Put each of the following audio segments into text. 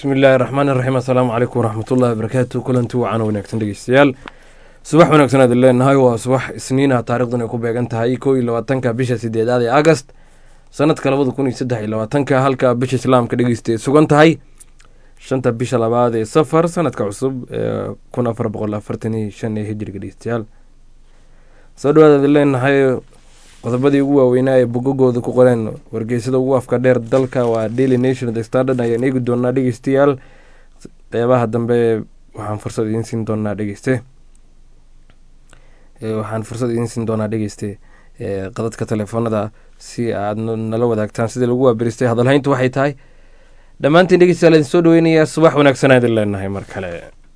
bismi illaahi raxmaan iraxiim assalaamu calaykum waraxmatullahi wabarakaatu kulanti wacan wanaagsan dhegeystayaal subax wanaagsan aad leenahay waa subax isniina taarikhdan ay ku beegan tahay kow iyo labaatanka bisha sideedaad ee agast sanadka labada kun iyo saddex iyo labaatanka halka bisha islaamka dhegeysta ay sugan tahay shanta bisha labaad ee safar sanadka cusub ee kun afar boqol afartan iyo shan ee hijriga dhegeystayaal soo dhawaad aad leenahay qodobadii ugu waaweynaa ee bogagooda ku qoreen wargeysada ugu afka dheer dalka waa daily nation the standard ayaan eegi doonaa dhegeystayaal qeybaha dambe waxaan fursad idiin siin doonaa dhegeyste waxaan fursad idiin siin doonaa dhegeyste qadadka telefoonada si aad nala wadaagtaan sidii lagu waabiristay hadalhayntu waxay tahay dhammaantiin dhegeystayaal idin soo dhaweynayaa subax wanaagsan aadin leenahay mar kale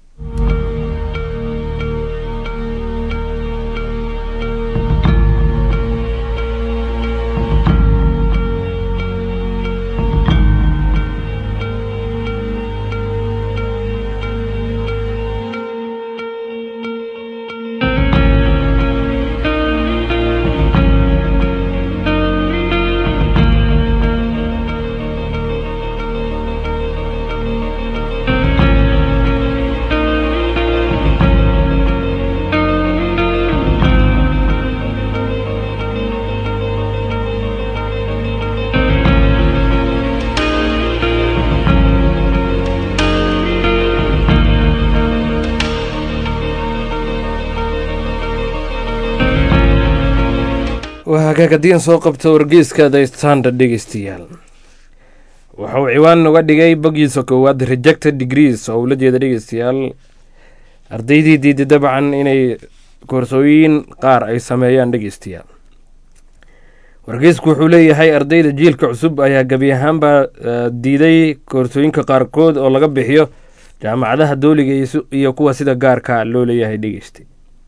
hagaag haddii aan soo qabto wargeyska the standard dhegeystayaal waxa uu ciwaan uga dhigay bogiisa koowaad rejected degrees oo ula jeeda dhegeystayaal ardaydii diiday dabcan inay koorsooyin qaar ay sameeyaan dhegeystayaal wargeysku wuxuu leeyahay ardayda jiilka cusub ayaa gebi ahaanba diiday koorsooyinka qaarkood oo laga bixiyo jaamacadaha dooliga iyo kuwa sida gaarka loo leeyahay dhegeystay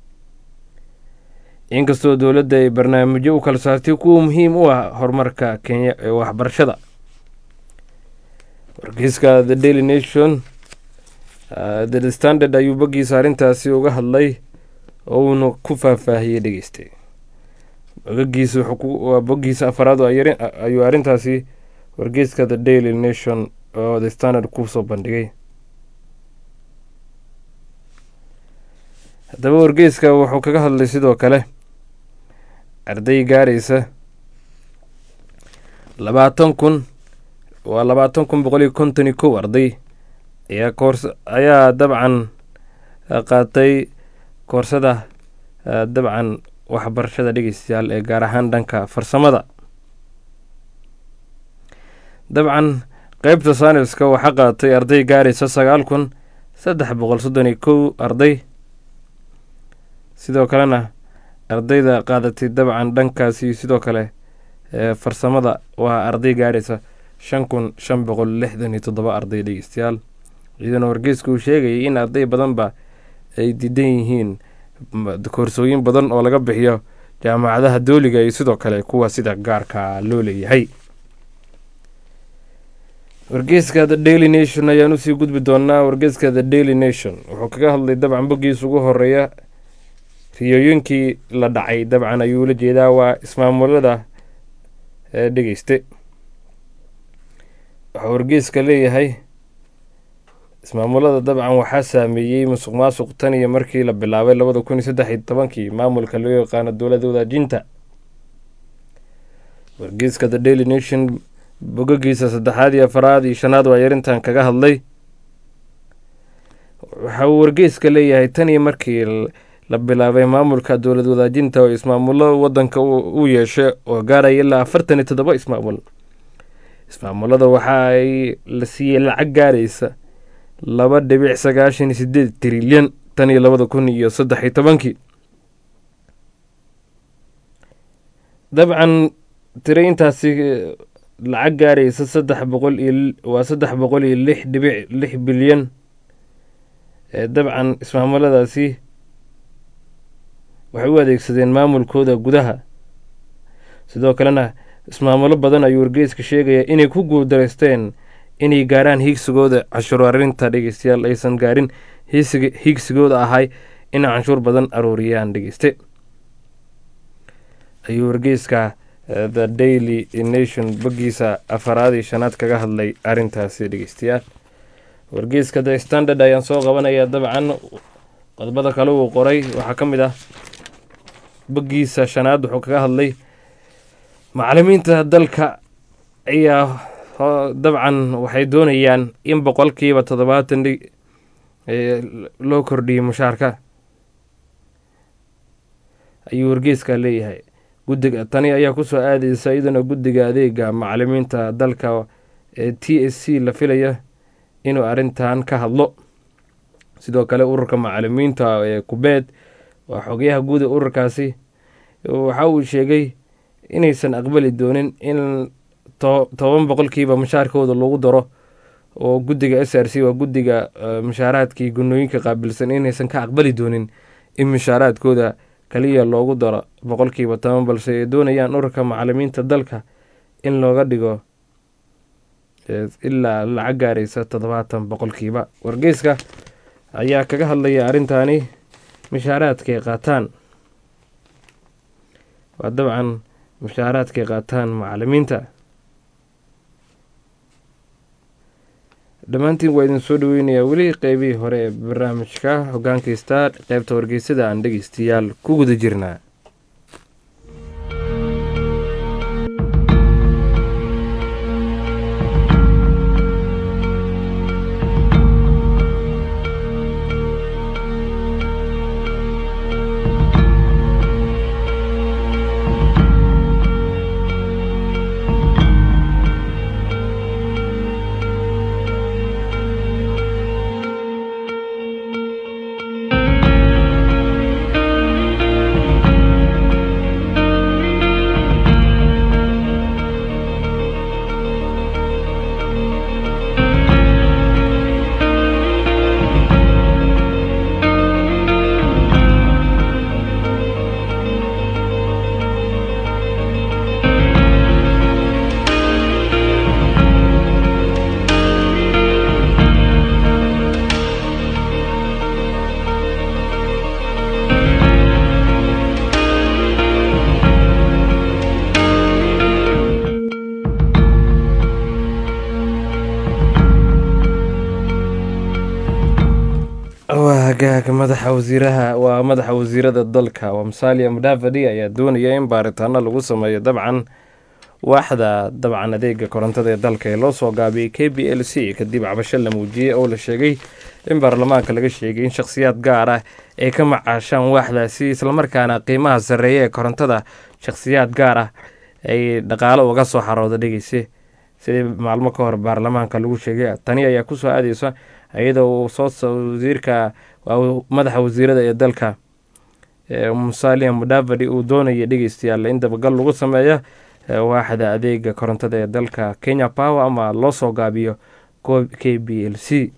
inkastoo dowladda ay barnaamijyo u kala saartay kuwa muhiim u ah horumarka kenya ee waxbarashada wargeyska the daily nation the standard ayuu boggiisa arrintaasi uga hadlay oo uuna ku faahfaahiyey dhegeystay bogagiisa waa boggiisa afaraad ayuu arrintaasi wargeyska the daily nation oo the standard kusoo bandhigay haddaba wargeyska wuxuu kaga hadlay sidoo kale arday gaaraysa labaatan kun waa labaatan kun boqol iyo konton iyo kow arday ayaa koors ayaa dabcan qaatay koorsada dabcan waxbarashada dhegeystayaal ee gaar ahaan dhanka farsamada dabcan qeybta saaniska waxaa qaatay arday gaaraysa sagaal kun saddex boqol soddon iyo kow arday sidoo kalena ardayda qaadatay dabcan dhankaasi sidoo kale farsamada waa arday gaaraysa shan kun shan boqol lixdan iyo toddoba arday dhegeystayaal iyadana wargeysku uu sheegayay in arday badanba ay diidan yihiin koorsooyin badan oo laga bixiyo jaamacadaha dooliga iyo sidoo kale kuwa sida gaarka loo leeyahay wargeyska the daily nation ayaan usii gudbi doonaa wargeyska the daily nation wuxuu kaga hadlay dabcan boggiisa ugu horeeya riyooyinkii la dhacay dabcan ayuu la jeedaa waa ismaamulada dhegeyste waxuu wargeyska leeyahay ismaamulada dabcan waxaa saameeyey musuq maasuq tan iyo markii la bilaabay labada kun iyo saddex iyo tobankii maamulka loo yaqaano dowladda wadaajinta wargeyska the daily nation bogagiisa saddexaad iyo afaraad iyo shanaad waa yarintan kaga hadlay waxa uu wargeyska leeyahay tan iyo markii la bilaabay maamulka dowlad wadaajinta oo ismaamulo wadanka u yeeshay oo gaaraya ilaa afartan iyo toddoba ismaamul ismaamulada waxa ay la siiyey lacag gaaraysa laba dhibic sagaashan iyo sideed trilyan tan iyo labada kun iyo saddex iyo tobankii dabcan tiro intaasi lacag gaaraysa saddex boqol iyo waa saddex boqol iyo lix dhibic lix bilyan dabcan ismaamuladaasi waxay u adeegsadeen maamulkooda gudaha sidoo kalena ismaamulo badan ayuu wargeyska sheegaya inay ku guuldareysteen inay gaaraan hiigsigooda canshuur arinta dhegeystayaal aysan gaarin hiigsigooda ahay inay canshuur badan aruuriyaan dhegeyste ayuu wargeyska the daily nation boggiisa afaraad iyo shanaad kaga hadlay arintaasi dhegeystayaal wargeyska the standard ayaan soo qabanaya dabcan qodobada kale uu qoray waxaa ka mid ah boggiisa shanaad wuxuu kaga hadlay macalimiinta dalka ayaa dabcan waxay doonayaan in boqolkiiba toddobaatan loo kordhiyay mushaarka ayuu wargeeska leeyahay guddiga tani ayaa kusoo aadaysa iyaduna guddiga adeega macalimiinta dalka ee t s c la filaya inuu arrintan ka hadlo sidoo kale ururka macalimiinta ee kubeed waa xogayaha guud ee ururkaasi waxa uu sheegay inaysan aqbali doonin in toban boqolkiiba mushaarkooda lagu daro oo guddiga s r c waa guddiga mushaaraadkii gunooyinka qaabilsan inaysan ka aqbali doonin in mushaaraadkooda kaliya loogu daro boqolkiiba toban balse ay doonayaan ururka macalimiinta dalka in looga dhigo ilaa lacag gaaraysa toddobaatan boqolkiiba wargeyska ayaa kaga hadlaya arrintaani mushaaraadkay qaataan waa dabcan mushaaraadkay qaataan macalimiinta dhammaantiin waa idin soo dhaweynayaa weli qeybihii hore ee barnaamijka hogaankaysta qeybta wargeysada aan dhegeystayaal ku guda jirnaa hagaaga madaxa wasiiraha waa madaxa wasiirada dalka waa musalia mudavadi ayaa doonaya in baaritaano lagu sameeyo dabcan waaxda dabcan adeega korontada ee dalka ee loo soo gaabiyey k b l c kadib cabasho la muujiyey oo la sheegay in baarlamaanka laga sheegay in shakhsiyaad gaar ah ay ka macaashaan waaxdaasi islamarkaana qiimaha sarreeya ee korontada shakhsiyaad gaar ah ay dhaqaalo uga soo xarooda dhegeyse sidii maalmo ka hor baarlamaanka lagu sheegay tani ayaa kusoo aadeysa iyadoo uu soo wasiirka madaxa wasiirada ee dalka musalia mudavadi uu doonaya dhegeystayaal in dabagal lagu sameeya waaxda adeega korontada ee dalka kenya power ama loo soo gaabiyo k b l c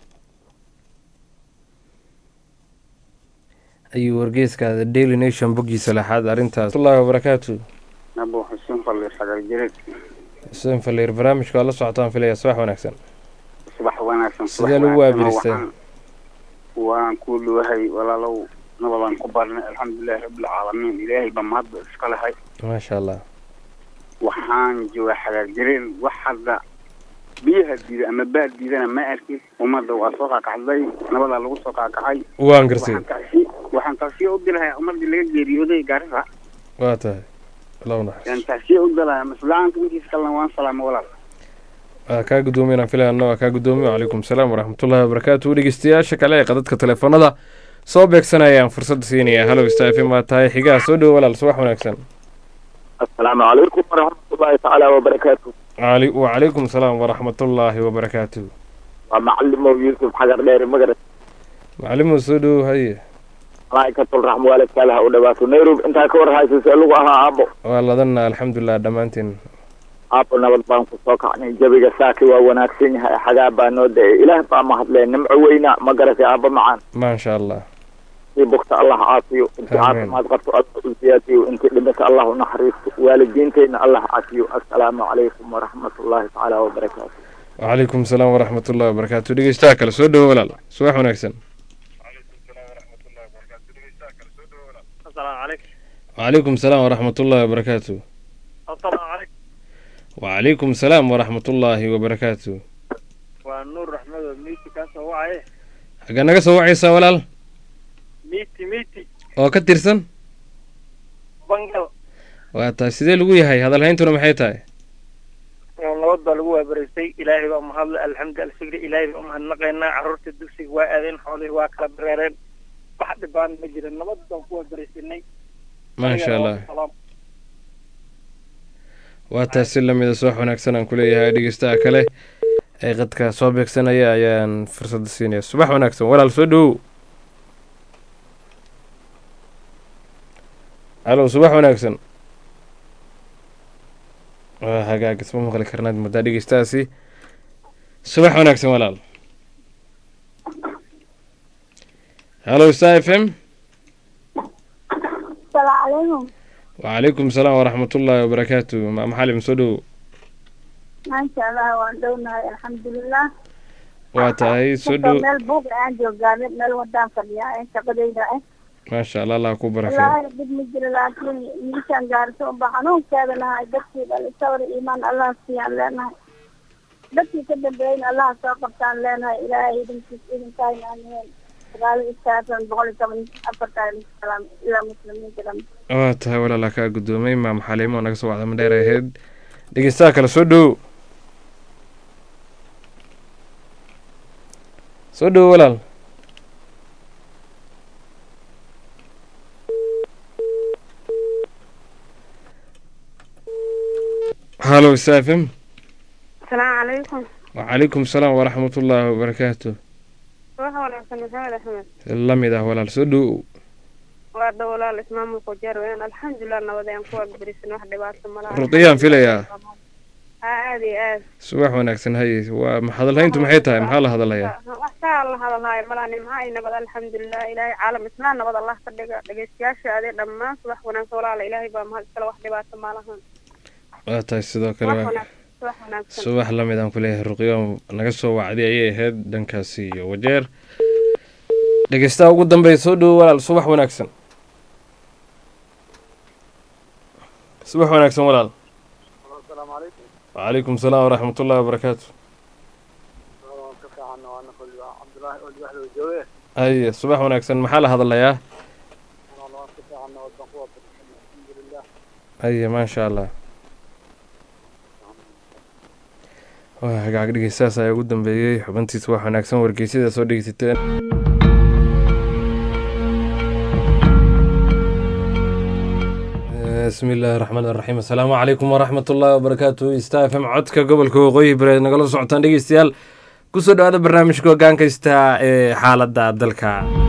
ayuu wargeyska the daily nation boggiisa lexaad arrintaas allahi wabarakaatu abu xuseen falliir sagal jireed xuseen falliir barnaamijka waa la socotaan filaya subax wanaagsan subax wanaagsan sidee lagu waabiristay waan ku dhawahay walaalow nabadaan ku barnay alxamdulilahi rabbilcaalamiin ilaahay baa mahadba iska lahay maasha allah waxaan joogaa xagaar jireen wax hadda biyaha diida ama baad diidana ma arkin ummadda waa soo kaakacday nabadaa lagu soo kaakacay waan garsay waxaan taasiya u dilahay ummadii laga geeriyooday gaarisa waa tahay lowna yaan taasiya u dilahay maslaanka intiisa kalena waan salaamo walaal waa kaa guddoomiye inaan filayano waa kaa guddoomiye wacalaykum salaam waraxmatullahi wabarakaatu dhegeystayaasha kale ee qadadka teleefanada soo beegsanayaan fursadda siinaya halow stafim waa tahay xigaha soo dhowo walaal subax wanaagsan asalaamu calaykum waraxmatullaahi tacaala wabarakaatu ali wacalaykum salaam waraxmatullaahi wabarakaatu waa macalimow yuusuf xagar dheere magarat macalimow soo dhowo haye malaa'ikatul raxma waalidkaalaha u dhawaato nairobi intaa ka war haysa see lagu ahaa aabo waa ladanna alxamdulilah dhammaantiin aabo nabad baan ku soo kacnay jabiga saaki waa wanaagsan yahay xagaa baa noo da-ay ilaah baa mahadlee nimco weyna ma garatay aabo macaan maasha allah intii bogta allah caafiyo intii Amiin. caafimaad qabto allah u siyaasiyo intii dhimata allah u naxariisto waalidiinteyna allah caafiyo assalaamu calaykum waraxmatullaahi tacaala wabarakaatu wacalaykum salaam waraxmatullahi wabarakaatu dhegeystaha kale soo dhowo walaal subax wanaagsan asalaamu calaykum wacalaykum salaam waraxmatullahi wabarakaatu asalaamu calaykum wacalaykum salaam waraxmatullaahi wabarakaatu waa nuur raxmado miiti kaa soo wacaye xaggaa naga soo wacaysaa walaal miiti miiti oo ka tirsan bangal waa tahay sidee lagu yahay hadalhayntuna maxay tahay nabad baa lagu waabaraystay ilaahay baa mahadle alxamdu alshukri ilaahay baa umahadnaqaynaa carruurta dugsiga waa aadeen xoolihii waa kala dareereen wax dhibaan ma jirin nabad baan ku waabaraysanay maasha allah waa tahay si lamida soox wanaagsan aan kuleeyahay dhegeystaha kale ee qadka soo beegsanaya ayaan fursadda siinaya subax wanaagsan walaal soo dhowow halow subax wanaagsan waa hagaag isma maqli karnaad muddaa dhegeystahaasi subax wanaagsan walaal halow star f m السلام عليكم وعليكم السلام ورحمة الله وبركاته مع محالم سودو ما شاء الله waan dhownahay alxamdulilah واتاي Marka سودو meel buuq aan joogaa meel wadaan fadhiyaa ee shaqadayda ah ما شاء الله الله كو بركة wallaahi dhib ma jiro laakiin meeshaan gaarso unba xanuunkeeda lahay dadkii dhali sawir iimaan allah siiyaan leenahay dadkii ka dambeeyeyna allah soo qabtaan leenahay ilaahay idinkiis idinkaayna aaniheen sagaal iyo sagaashan boqol iyo toban afartan salaam ilaa muslimiinta dham واتاي ولا لا كا قدومي مع محاليم ونقص وعد من دير هيد دقيستا كلا سودو سودو ولا هالو سافم asalaamu calaykum وعليكم السلام ورحمة الله وبركاته waxa wanaagsan maxamed axmed لميدا ولا سودو waa dha walaal ismaamulka jeer weyaan alxamdulilah nabad ayaan ku waaberisan wax dhibaato malaha رقيان فيليا haa aad iyo aad subax wanaagsan haye waa hadalhayntu maxay tahay maxaa la hadalayaa wax kaa la hadalhaayo malaa nimca ay nabad alxamdulilah ilaahay caalam islaan nabad allah ka dhiga dhegeystayaasha adee dhammaan subax wanaagsan walaala ilaahay baa mahad iskale wax dhibaato malahan waa tahay sidoo kale wax waa wanaagsan subax wanaagsan subax lamid aan kuleeyahay ruqyo naga soo wacday ayay ahayd dhankaasi iyo wajeer dhegeystaha ugu dambeeya soo dhowo walaal subax wanaagsan subax wanaagsan walaal asalaamu calaykum wacalaykum salaam waraxmat ullahi wabarakaatu waan ka fiicanna waana kolba cabdulaahi oo libaxda jooge haye subax wanaagsan maxaa la hadalayaa waan ka fiicanna wadaan ku waabarisan alxamdulilah haye maasha allah waa hagaag dhegeystahaas ayaa ugu dambeeyey xubintiisa wax wanaagsan wargeysyada soo dhegeysateen bismi illaahi raxmaan raxiim assalaamu calaykum waraxmat ullaahi wabarakaatu sta f m codka gobolka waqooyi bareed nagala socotaan dhegeystayaal kusoo dhawaada barnaamijka hogaankaysta ee xaaladda dalka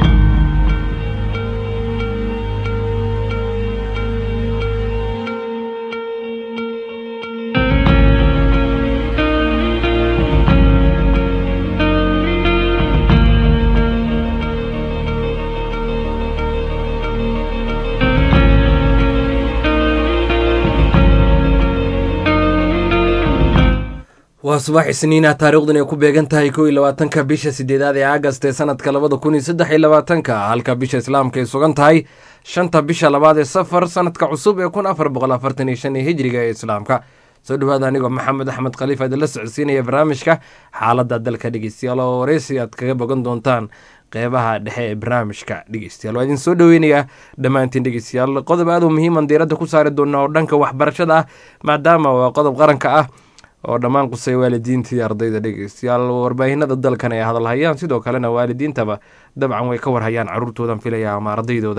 waa subax isniina taariikhdan ay ku beegan tahay kow iyo labaatanka bisha sideedaad ee agast ee sanadka labada kun iyo saddex iyo labaatanka halka bisha islaamka ay sugan tahay shanta bisha labaad ee safar sanadka cusub ee kun afar boqol afartan iyo shan ee hijriga ee islaamka soo dhawaada anigoo maxamed axmed khaliif aad la socodsiinaya barnaamijka xaaladda dalka dhegeystayaal oo wareysi aad kaga bogan doontaan qeybaha dhexe ee barnaamijka dhegeystayaal waa idin soo dhoweynayaa dhammaantiin dhegeystayaal qodob aad u muhiiman diiradda ku saari doona oo dhanka waxbarashada ah maadaama waa qodob qaranka ah oo dhammaan qusay waalidiinta iyo ardayda dhegeystayaal warbaahinada dalkan ay hadalhayaan sidoo kalena waalidiintaba dabcan way ka warhayaan caruurtoodan filaya ama ardaydooda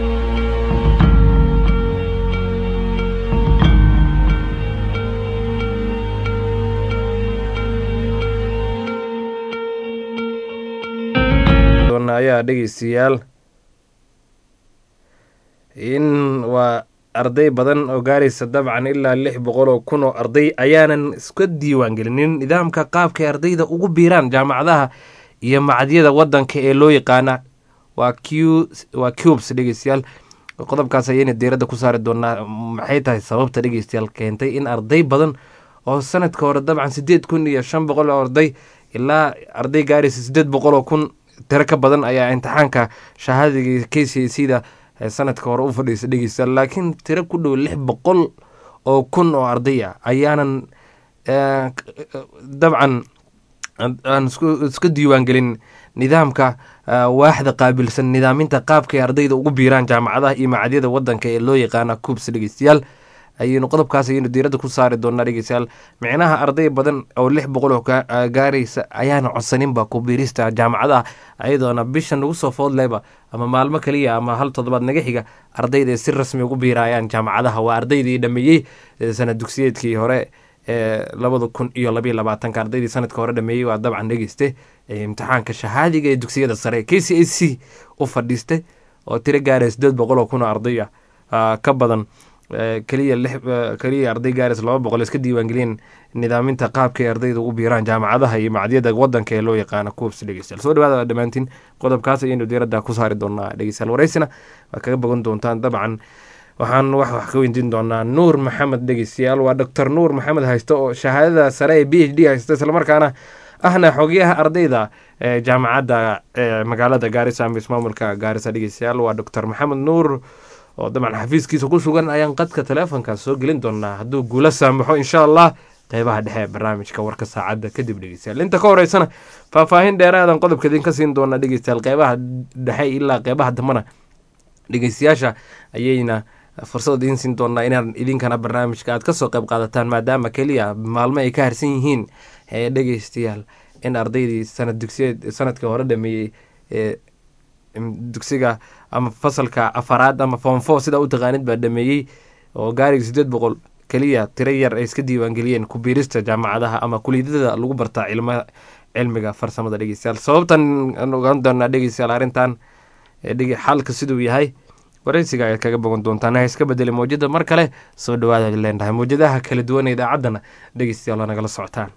ayaa dhegeystayaal in waa arday badan oo gaaraysa dabcan ilaa lix boqol oo kun oo arday ayaanan iska diiwaan gelinin nidaamka qaabkay ardayda ugu biiraan jaamacadaha iyo macadyada wadanka ee loo yaqaana waa q waa cubes dhegeystayaal qodobkaas ayayna diiradda ku saari doonaa maxay tahay sababta dhegeystayaal keentay in arday badan oo sanadka hore dabcan sideed kun iyo shan boqol oo arday ilaa arday gaaraysa sideed boqol oo kun tiro ka badan ayaa imtixaanka shahaadiga k c c da sanadka hore u fadhiisa dhegeysta laakiin tiro ku dhow lix boqol oo kun oo arday ah ayaanan dabcan aan iska diiwaangelin nidaamka waaxda qaabilsan nidaaminta qaabka ay ardayda ugu biiraan jaamacadaha iyo macadyada wadanka ee loo yaqaana cubs dhegeystayaal ayaynu qodobkaas ayaynu diiradda ku saari doonaa dhegeystayaal micnaha arday badan oo lix boqol oo gaaraysa ayaana codsaninba ku biirista jaamacadaha ayadoona bisha nagu soo foodleyba ama maalmo kaliya ama hal toddobaad naga xiga ardayda si rasmi ugu biirayaan jaamacadaha waa ardaydii dhameeyey sanad dugsiyeedkii hore ee labada kun iyo labayo labaatanka ardaydii sanadka hore dhameeyey waa dabcan dhegeyste imtixaanka shahaadiga ee dugsiyada sare k c a c u fadhiistay oo tiro gaaraya sideed boqol oo kun oo arday ah ka badan keliya keliya arday gaaris laba boqol iska diiwaangeliyeen nidaaminta qaabka ay ardayda ugu biiraan jaamacadaha iyo macadyada wadanka ee loo yaqaano cubs dhegeystayaal soo dhawaada dhammaantiin qodobkaas ayaynu diiradda ku saari doonaa dhegeystayaal wareysina waa kaga bogan doontaan dabcan waxaan wax wax ka weydiin doonaa nuur maxamed dhegeystayaal waa doctor nuur maxamed haysto oo shahaadada sare ee b h d haysta islamarkaana ahna xogyaha ardayda ee jaamacadda magaalada gaarisa ama ismaamulka gaarisa dhegeystayaal waa doctor maxamed nuur oo dabcan xafiiskiisa ku sugan ayaan qadka teleefonkaas soo gelin doonaa hadduu guula saamaxo insha allah qeybaha dhexe ee barnaamijka warka saacadda kadib dhegeystayaal inta ka horeysana faahfaahin dheeraadan qodobka idinka siin doonaa dhegeystayaal qeybaha dhexe ilaa qeybaha dambana dhegeystayaasha ayayna fursad idiin siin doonaa inaan idinkana barnaamijka aad kasoo qeyb qaadataan maadaama keliya maalmo ay ka harsan yihiin ee dhegeystayaal in ardaydii sanad dugsiyeed sanadkii hore dhameeyey ee dugsiga ama fasalka afaraad ama foomfo sidaa u taqaanid baa dhameeyey oo gaariga sideed boqol keliya tiro yar ay iska diiwaangeliyeen ku biirista jaamacadaha ama kuliyadada lagu bartaa cilma cilmiga farsamada dhegeystayaal sababtan aan ogaan doonaa dhegeystayaal arrintan xalka siduu yahay wareysiga ayaad kaga bogan doontaan ha iska bedeli mawjada mar kale soo dhawaada leenahay mawjadaha kala duwan ee idaacaddana dhegeystayaal waa nagala socotaan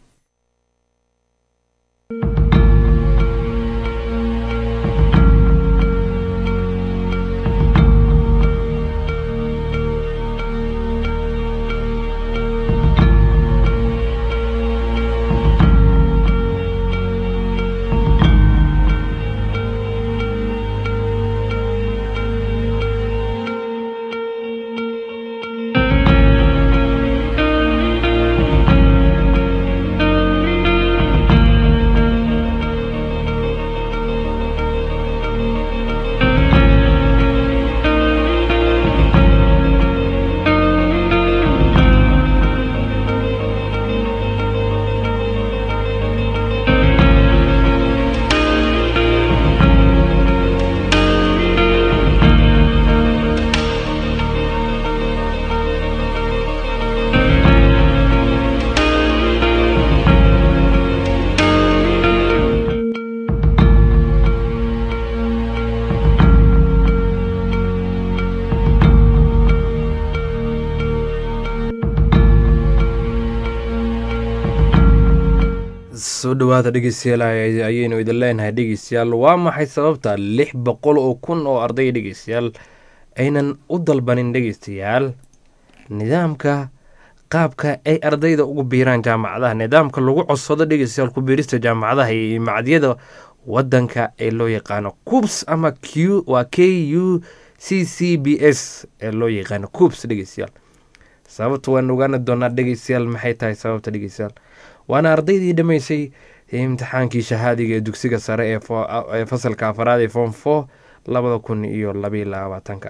soo dhawaada dhegeystayaal ayaynu idin leenahay dhegeystayaal waa maxay sababta lix boqol oo kun oo arday dhegeystayaal aynan u dalbanin dhegeystayaal nidaamka qaabka ay ardayda ugu biiraan jaamacadaha nidaamka lagu codsado dhegeystayaal ku biirista jaamacadaha iyo macadyada wadanka ee loo yaqaano cubs ama q waa k u c c b s ee loo yaqaano cubs dhegeystayaal sababta waan ogaana doonaa dhegeystayaal maxay tahay sababta dhegeystayaal waana ardaydii dhammaysay imtixaankii shahaadiga ee dugsiga sare ee fasalka afaraad ee form four labada kun iyo labayo labaatanka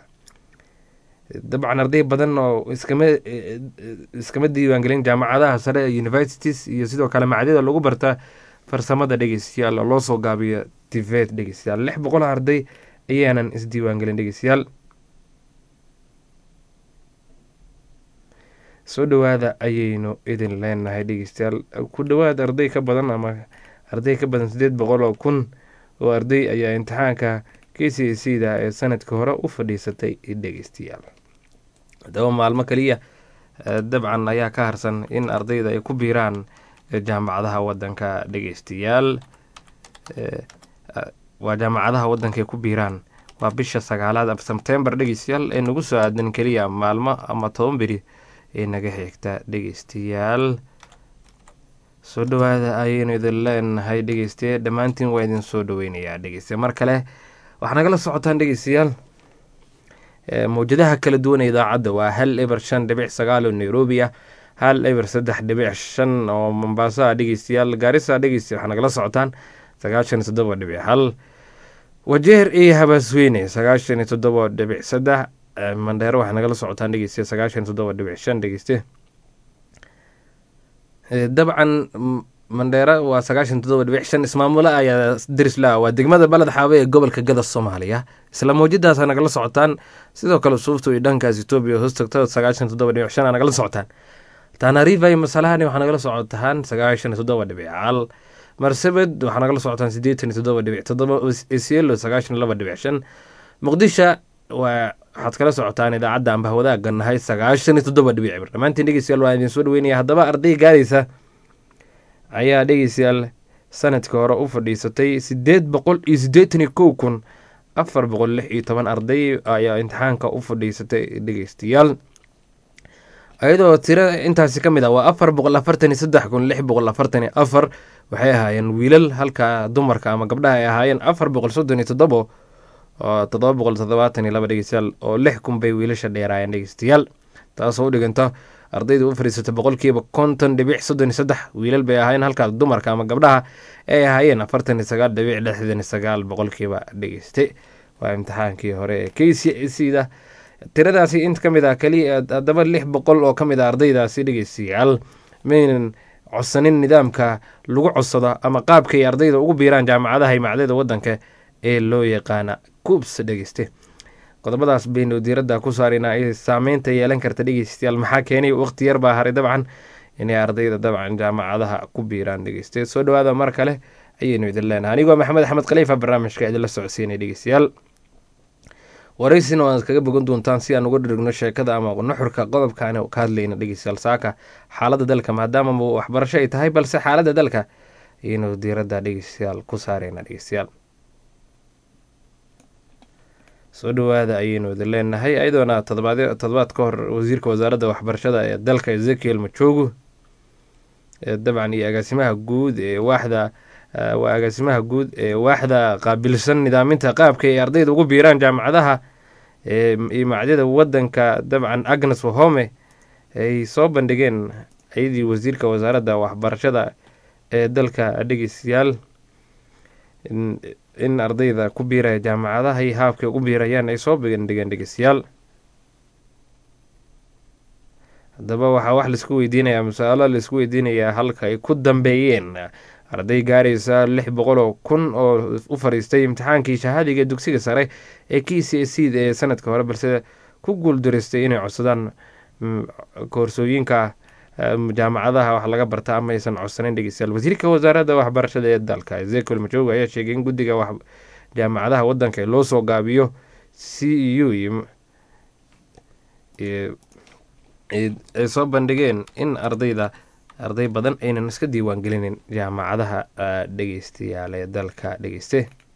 dabcan arday badan oo iskama iskama diiwaangelin jaamacadaha sare ee universities iyo sidoo kale macadyada lagu barta farsamada dhegeystayaal oo loo soo gaabiyo tivet dhegeystayaal lix boqol arday ayaanan isdiiwaangelin dhegeystayaal soo dhawaada ayaynu idin leenahay dhegeystayaal ku dhawaad arday ka badan ama arday ka badan sideed boqol oo kun oo arday ayaa imtixaanka k c a c da ee sanadka hore u fadhiisatay dhegeystayaal haddaba maalmo kaliya dabcan ayaa ka harsan in ardayda ay ku biiraan jaamacadaha wadanka dhegeystayaal waa jaamacadaha wadanka ay ku biiraan waa bisha sagaalaad sebtembar dhegeystayaal ee nagu soo aadan keliya maalmo ama toban beri ee naga xigta dhegeystayaal soo dhawaada ayaynu idin leenahay dhegeystaye dhammaantiin waa idin soo dhaweynayaa dhegeystaye mar kale waxaa nagala socotaan dhegeystayaal mawjadaha kala duwan ee idaacadda waa hal eber shan dhibic sagaal oo nairobi ah hal eber saddex dhibic shan oo mombaaso ah dhegeystayaal gaarisa dhegeysta waxaa nagala socotaan sagaashan iyo toddoba dhibic hal wajeer iyo habaasweyne sagaashan iyo toddoba dhibic saddex mandheero waxaa nagala socotaan dhegeysta sagaashan iyo toddoba dhibic shan dhegeyste dabcan mandheera waa sagaashan toddoba dhibic shan ismaamulo ayaa darisla waa degmada baled xaabe ee gobolka gada soomaaliya isla mawjadaasa nagala socotaan sidoo kale suufta iyo dhankaas etoobiya hoos tagta sagaashan toddoba dhibic shan aa nagala socotaan tanariva iyo masalahani waxaa nagala socotaan sagaashan toddoba dhibic cal marsabed waxaa nagala socotaan siddeetan iyo toddoba dhibic toddoba esielo sagaashan laba dhibic shan muqdisho waa waxaad kala socotaan idaacadda ambah wadaaga nahay sagaashan iyo toddoba dhibic cibir dhammaantiin dhegeystayaal waa idin soo dhaweynaya haddaba arday gaaraysa ayaa dhegeystayaal sanadkii hore u fadhiisatay siddeed boqol iyo siddeetan iyo kow kun afar boqol lix iyo toban arday ayaa imtixaanka u fadhiisatay dhegeystayaal iyadoo tira intaasi ka mid ah waa afar boqol afartan iyo saddex kun lix boqol afartan iyo afar waxay ahaayeen wiilal halka dumarka ama gabdhaha ay ahaayeen afar boqol soddon iyo toddobo oo toddoba boqol toddobaatan iyo laba dhegeystayaal oo lix kun bay wiilasha dheeraayeen dhegeystayaal taasoo u dhiganta ardayda u fadhiisata boqolkiiba konton dhibic soddon iyo saddex wiilal bay ahaayeen halka dumarka ama gabdhaha ay ahaayeen afartan iyo sagaal dhibic lixdan iyo sagaal boqolkiiba dhegeyste waa imtixaankii hore ee k c c da tiradaasi int ka mid ah keliya haddaba lix boqol oo ka mid ah ardaydaasi dhegeystayaal maynan codsanin nidaamka lagu codsado ama qaabkay ardayda ugu biiraan jaamacadaha imacdada wadanka ee loo yaqaana kuubs dhegeyste qodobadaas baynu diiradda ku saaraynaa ay saameynta yeelan karta dhegeystayaal maxaa keenay waqti yar baa haray dabcan inay ardayda dabcan jaamacadaha ku biiraan dhegeyste soo dhawaada mar kale ayaynu idin leenahay anigoo maxamed axmed khaliifa barnaamijka idinla socodsiinay dhegeystayaal waraysina waad kaga bogan doontaan si aan uga dhirigno sheekada ama nuxurka qodobkaan ka hadlayna dhegeystayaal saaka xaaladda dalka maadaama waxbarasho ay tahay balse xaaladda dalka ayaynu diiradda dhegeystayaal ku saareyna dhegeystayaal soo dhawaada ayaynu idin leenahay ayadoona todobaad toddobaad ka hor wasiirka wasaaradda waxbarashada ee dalka ezekiel majogu dabcan iyo agaasimaha guud ee waaxda waa agaasimaha guud ee waaxda qaabilsan nidaaminta qaabka ay ardayda ugu biiraan jaamacadaha iyo macdada wadanka dabcan agnes wahome ay soo bandhigeen ayadii wasiirka wasaaradda waxbarashada ee dalka dhegeystayaal in ardayda ku biiraya jaamacadaha iyo haabkay ugu biirayaan ay soo bandhigeen dhegeystayaal haddaba waxaa wax laisku weydiinayaa masaalo laisku weydiinayaa halka ay ku dambeeyeen arday gaaraysa lix boqol oo kun oo u fadhiistay imtixaankii shahaadiga dugsiga sare ee k c c da ee sanadka hore balse ku guuldareystay inay codsadaan koorsooyinka jaamacadaha wax laga barta ama aysan codsaneyn dhegeystayaal wasiirka wasaaradda waxbarashada ee dalka ezekiel majogo ayaa sheegay in guddiga jaamacadaha wadanka ee loo soo gaabiyo c e u ay soo bandhigeen in ardayda arday badan aynan iska diiwaan gelinin jaamacadaha dhegeystayaal ee dalka dhegeyste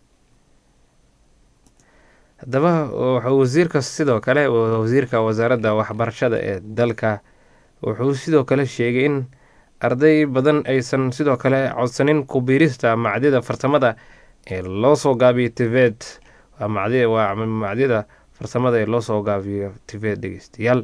haddaba wuxuu wasiirka sidoo kale wasiirka wasaaradda waxbarashada ee dalka wuxuu sidoo kale sheegay in arday badan aysan sidoo kale codsanin kubiirista macdida farsamada ee loo soo gaabiyo tived waa macdida farsamada ee loo soo gaabiyo tived dhegeystayaal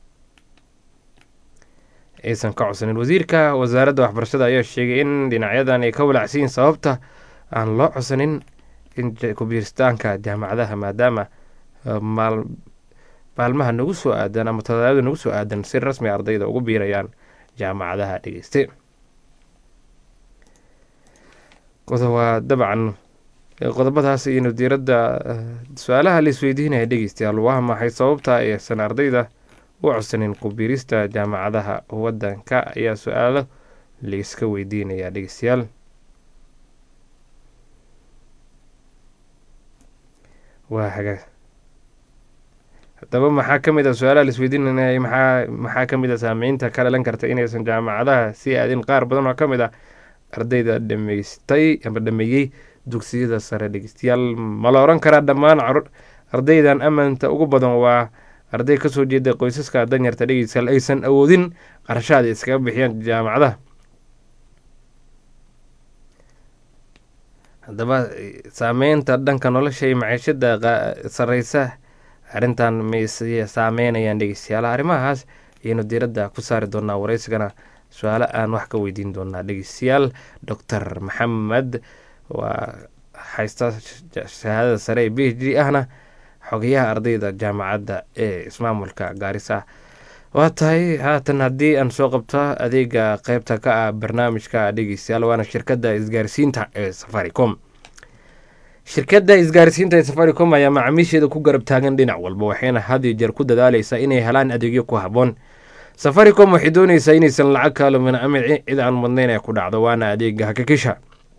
aysan ka codsanin wasiirka wasaaradda waxbarashada ayaa sheegay in dhinacyadan ay ka walacsiyin sababta aan loo codsanin in kubiiristaanka jaamacadaha maadaama maalmaha nagu soo aadan ama toddobaada nagu soo aadan si rasmi ardayda ugu biirayaan jaamacadaha dhegeyste waa dabcan qodobadaas ayaynu diiradda su-aalaha la isweydiinaya dhegeystayaal waa maxay sababta aysan ardayda u codsanin kubiirista jaamacadaha wadanka ayaa su-aalo laiska weydiinayaa dhegeystayaal waa hagaag haddaba maxaa ka mid a su-aalaha la isweydiinaya maxaa maxaa ka mid a saameynta ka dhalan karta inaysan jaamacadaha sii aadin qaar badan oo ka mid ah ardayda dhameystay ama dhameeyey dugsiyada sare dhegeystayaal ma la oran karaa dhammaan ardaydan ammaanta ugu badan waa arday kasoo jeeda qoysaska danyarta dhegeystayaal aysan awoodin qarashaad ay iskaga bixiyaan jaamacadaha haddaba saameynta dhanka nolosha iyo maciishada sareysa arrintan may saameynayaan dhegeystayaal arrimahaas ayaynu diiradda ku saari doonaa wareysigana su-aalo aan wax ka weydiin doonaa dhegeystayaal doctor maxamed waa haysta shahaadada sare ee b h d ahna xogayaha ardayda jaamacadda ee ismaamulka gaarisa waa tahay haatan haddii aan soo qabto adeega qeybta ka ah barnaamijka dhegeystayaal waana shirkadda isgaarsiinta ee safaricom shirkadda isgaarsiinta ee safaricom ayaa macaamiisheeda ku garab taagan dhinac walba waxayna had iyo jeer ku dadaaleysaa inay helaan adeegyo ku habboon safaricom waxay dooneysaa inaysan lacag kaalumin ama cid aan mudnayn ay ku dhacdo waana adeega hakikisha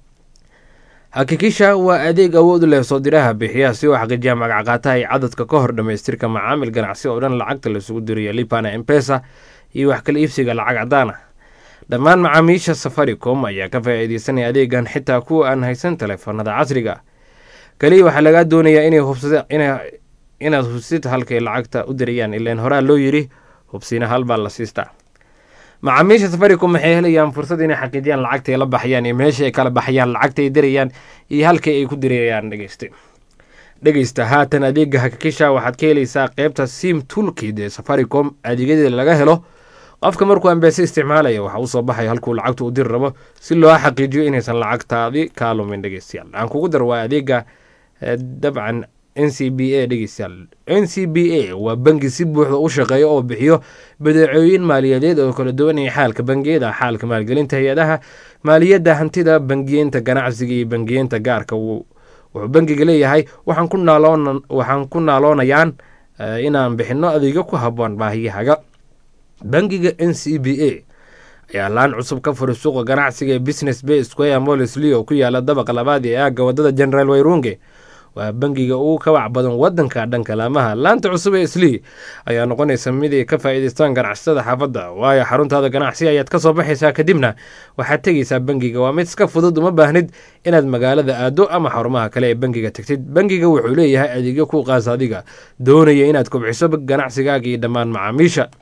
hakikisha waa adeeg awood leh soo diraha bixiyaha si uu xaqiijiya magacqaataha iyo cadadka ka hor dhamaystirka macaamil ganacsi oo dhan lacagta lasugu dirayo lipana embesa iyo wax kala iibsiga lacag cadaan ah dhammaan macaamiisha safaricom ayaa ka faa-iideysanaya adeegan xitaa kuwa aan haysan taleefanada casriga kaliya waxaa lagaa doonayaa inay hubsada inaad hubsid halkay lacagta u dirayaan ilaan horaa loo yiri hubsina halbaa la siistaa macaamiisha safaricom waxay helayaan fursad inay xaqiijiyaan lacagta ay la baxayaan iyo meesha ay kala baxayaan lacagta ay dirayaan iyo halkay ay ku dirayaan dhegeyste dhegeysta haatan adeega hakikisha waxaad ka helaysaa qeybta sim tulkid ee safaricom adeegyadeeda laga helo qofka markuu ambeese isticmaalaya waxaa usoo baxaya halkuu lacagta u diri rabo si loo xaqiijiyo inaysan lacagtaadi kaa lumin dhegeystayaal aan kugu dar waa adeega dabcan n c b a dhegeystayaal n c b a waa bangi si buuxda u shaqeeya oo bixiyo badeecooyin maaliyadeed oo kala duwanaya xaalka bangiyada xaalka maalgelinta hay-adaha maaliyadda hantida bangiyeenta ganacsiga iyo bangiyeenta gaarka wuxuu bangiga leeyahay waxaan ku naaloonayaan inaan bixino adeegyo ku haboon baahiyahaga bangiga n c b a ayaa laan cusub ka furay suuqa ganacsiga ee business bay square molisli oo ku yaala dabaqa labaad ee aagga wadada general wayrunge waa bangiga ugu kabac badan wadanka dhanka laamaha laanta cusub ee islii ayaa noqonaysa mid ay ka faa-iideystaan ganacsatada xaafadda waayo xaruntaada ganacsi ayaad ka soo baxaysaa kadibna waxaad tegaysaa bangiga waa mid iska fudud uma baahnid inaad magaalada aado ama xarumaha kale ee bangiga tagtid bangiga wuxuu leeyahay adeegyo ku qaas adiga doonaya inaad kobciso ganacsigaaga iyo dhammaan macaamiisha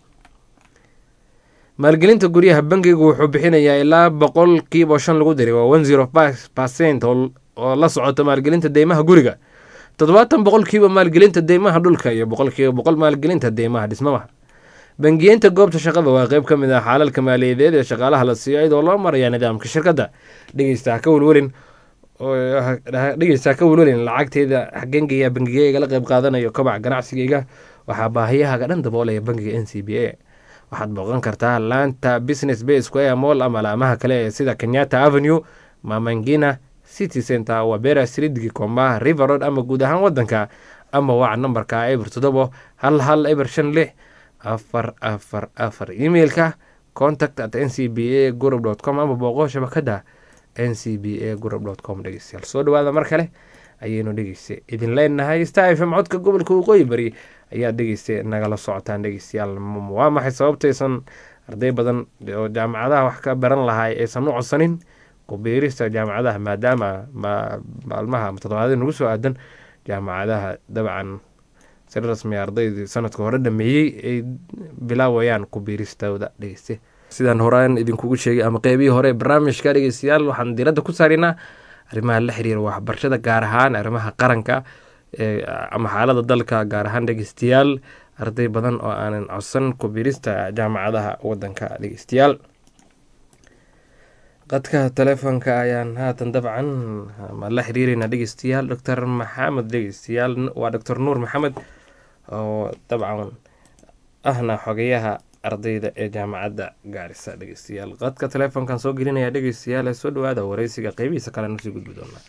maalgelinta guryaha bangigu wuxuu bixinayaa ilaa boqolkiiba shan lagu diray waa one zero five percent oo la socota maalgelinta deymaha guriga toddobaatan boqolkiiba maalgelinta deymaha dhulka iyo boqolkiiba boqol maalgelinta deymaha dhismamaha bangiyeenta goobta shaqada waa qeyb ka mid ah xaalalka maaliyadeed ee shaqaalaha la siiyo iyadoo loo maraya nidaamka shirkadda dhegeysta ka welwelin dhegeysta ka welwelin lacagteeda xagengaya bangiga igala qeyb qaadanayo kobaca ganacsigayga waxaa baahiyahaga dhan daboolaya bangiga n c b a waxaad booqan kartaa laanta business bay square mall ama laamaha kale ee sida kenyatta avenue mamangina city center wabera street gikomba river road ama guud ahaan wadanka ama waca nambarka eber toddobo hal hal eber shan lix afar afar afar emailka contact at n c b a group dot com ama booqo shabakada n c b a group dot com dhegeystayaal soo dhawaada mar kale ayaynu dhegeysta idin leenahay star f m codka gobolka waqooyi bari ayaad dhegeysta nagala socotaan dhegeystayaal waa maxay sababtaysan arday badan oo jaamacadaha wax ka baran lahay aysan u codsanin kubiirista jaamacadaha maadaama maalmaha ama toddobaadii nagu soo aadan jaamacadaha dabcan si rasmi ardaydii sanadka hore dhameeyey ay bilaawayaan kubiiristooda dhegeyste sidaan horaan idinkugu sheegay ama qeybihii hore barnaamijka dhegeystayaal waxaan diiradda ku saarinaa arrimaha la xiriira waxbarashada gaar ahaan arrimaha qaranka ama xaalada dalka gaar ahaan dhegeystayaal arday badan oo aanan codsan kubiirista jaamacadaha wadanka dhegeystayaal qadka telefoonka ayaan haatan dabcan la xiriireynaa dhegeystayaal doctor maxamed dhegeystayaal waa doctor nuur maxamed oo dabcan ahna xogayaha ardayda ee jaamacadda gaarisa dhegeystayaal qadka telefoonkan soo gelinaya dhegeystayaal ee soo dhawaada wareysiga qeybihiisa kale nusii gudbi doonaa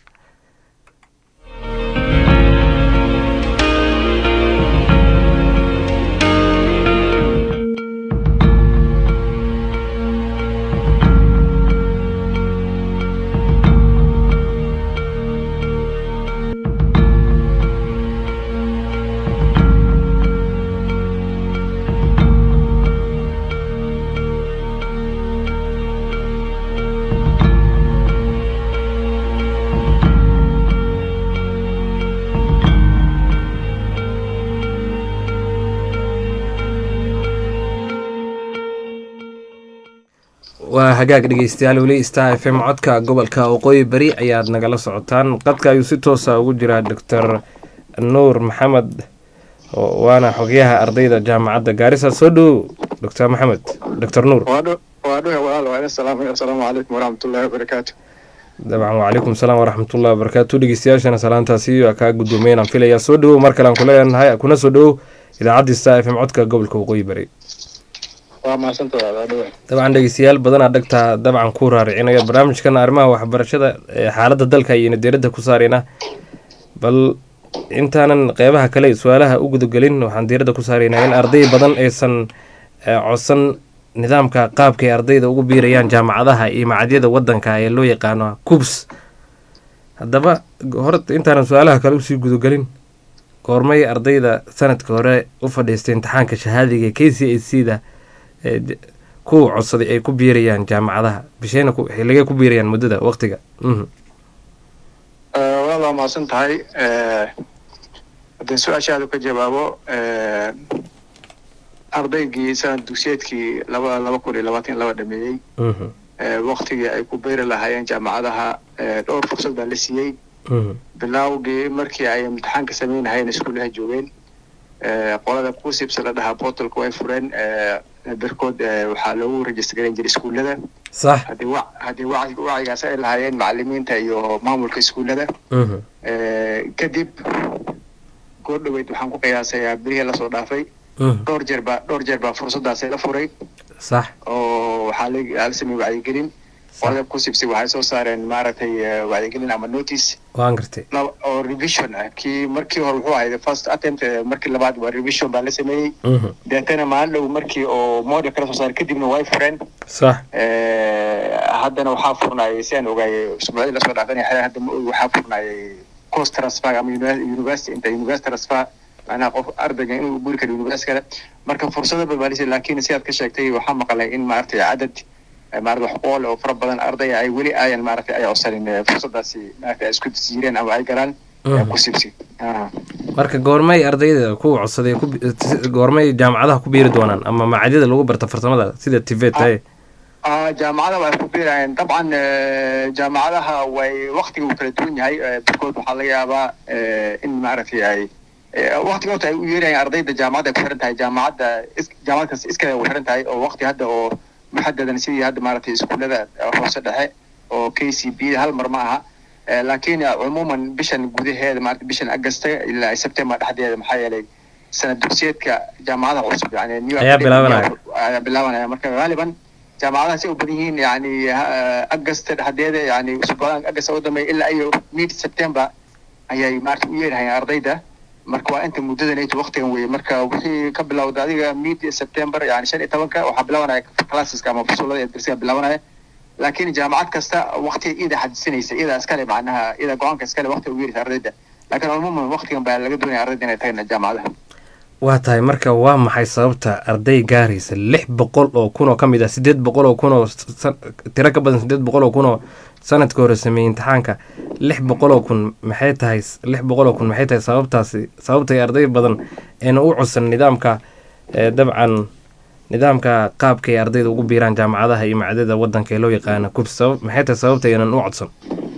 waa hagaag dhegeystayaal weli star f m codka gobolka waqooyi bari ayaad nagala socotaan qadka ayuu si toosa ugu jiraa doctor nuur maxamed waana xogyaha ardayda jaamacadda gaarisa soo dhowow doctor maxamed doctor nuur waa dhuga walaal waa ina salaamay assalaamu calaykum waraxmatullaahi wabarakaatu dabcan wacalaykum salaam waraxmatullahi wabarakaatu dhegeystayaashana salaantaasi waa kaa guddoomay inaan filayaa soo dhowow mar kale aan ku leenahay kuna soo dhowow idaacadii star f m codka gobolka waqooyi bari waa mahadsantahay waa dhuga dabcan dhegeystayaal badanaa dhagtaa dabcan ku raaricinaya barnaamijkan arrimaha waxbarashada ee xaaladda dalka ayayna diiradda ku saaraynaa bal intaanan qeybaha kale su-aalaha u gudagelin waxaan diiradda ku saaraynaa in arday badan aysan eh, codsan nidaamka qaabka ay ardayda ugu biirayaan jaamacadaha iyo macadyada wadanka ee loo yaqaano cubs haddaba hore intaanan su-aalaha kale usii gudagelin goormay ardayda sanadka hore u fadhiistay imtixaanka shahaadiga ee k c a c da ee j- kuwa codsaday ay ku biirayaan jaamacadaha bishayna ku- xilligay ku biirayaan muddada waqtiga mhm walaal waa mahadsan tahay haddii su-aashaada ka jawaabo ardaygii sanad dugsiyeedkii laba laba kun iyo labaatan iyo laba dhameeyey mhm waktigii ay ku beeri lahaayeen jaamacadaha eh, dhowr fursad baa la siiyey mhm bilowgii markii ay imtixaanka sameynahayeen iskuulaha joogeen eh, qolada kusibsa la dhahaa portalka way fureen eh, berkood eh, waxaa loogu register garan jiray iskuullada sax haddii wa haddii waci- wacigaas ay lahaayeen macalimiinta iyo maamulka iskuullada mhm Eh, kadib goor dhaweyd waxaan ku qiyaasayaa bilihii lasoo dhaafay mhm dhowr jeer baa dhowr jeer baa fursadaasi la furay sax oo waxaa la la sameeyey wacyigelin qolada kusibsi waxay soo saareen maaragtay eh, wacyigelin ama notice waan gartay laba- oo revision ah kii markii hore wuxuu ahayd first attempt eh, markii labaad waa revision baa la sameeyey mhm deetana maalin dhow markii oo model kala soo saaray kadibna way fureen sax Eh, haddana waxaa furnaayay si aan ogaayay usbuucdii lasoo dhaafan hadda ma ogi waxaa furnaayay cost transfer ama uni- university inta university transfer macnaha qof ardayga inuu guri karo university kale marka fursado balbaalisa laakiin sidaad ka sheegtay waxaa maqlay in maaragtay cadad eh, maaragtay wax qool oo fara badan ardaya ay weli ayan maaragtay ay codsanin eh, fursadaasi maaragtay ay isku jireen ama ay galaan eh, Mhm. ku sibsi Ah. marka goormay ardayda kuwa codsaday ku bi- si- goormay jaamacadaha ku biiri doonaan ama macadyada lagu barta farsamada sida tivet tahay Ah, jaamacadaha way ku biirayaan dabcan eh, jaamacadaha way waktiga uu kala duwan yahay eh, barkood waxaa laga yaabaa eh, in maaragtay ay eh, waktiga horta ay u yeerayaan ardayda jaamacadda ay ku xiran tahay jaamacadda is- jaamacad kasta iskale u xiran tahay oo wakti hadda oo muxadadan sidii hadda maaragtay iskuullada eh, hoose dhexe oo k c b hal mar ma aha Eh, laakiin eh, cumuuman bishan gudaheeda maaragtay bishan agasta ilaa september dhexdeeda maxaa yeelay sanad dugsiyeedka jaamacadaha cusub yani new Ayaa bilaabanaya. ayaa bilaabanaya marka gaaliban jaamacadahaas ay u badan yihiin yani agasta dhexdeeda yani usbuucdan agasta u dambeeya ilaa iyo mid september ayay maarata u yeerahayaan ardayda marka waa inta muddadanayto waktigan weye marka wixii ka bilowda adiga mid september yani shan iyo tobanka waxaa bilaabanaya classeska ama fusulada ee darsiga bilaabanaya laakiin jaamacad kasta waktiga iyada xadisinaysa iyada iskale macnaha iyada go-aanka iskale waktiga u yeeraysa ardayda laakiin cumuuman waktigan baa laga doonaya ardayda inay tagaan jaamacadaha waa tahay marka waa maxay sababta arday gaaraysa lix boqol oo kun oo ka mid ah sideed boqol oo kun oo san- tiro ka badan sideed boqol oo kun oo sanadka hore sameeyey imtixaanka lix boqol oo kun maxay tahay lix boqol oo kun maxay tahay sababtaasi sababtay arday badan eena u codsan nidaamka ee dabcan nidaamka qaabka ay ardayda ugu biiraan jaamacadaha iyo macdada wadanka ee loo yaqaana kubs sabab maxay tahay sababta aynan u codsan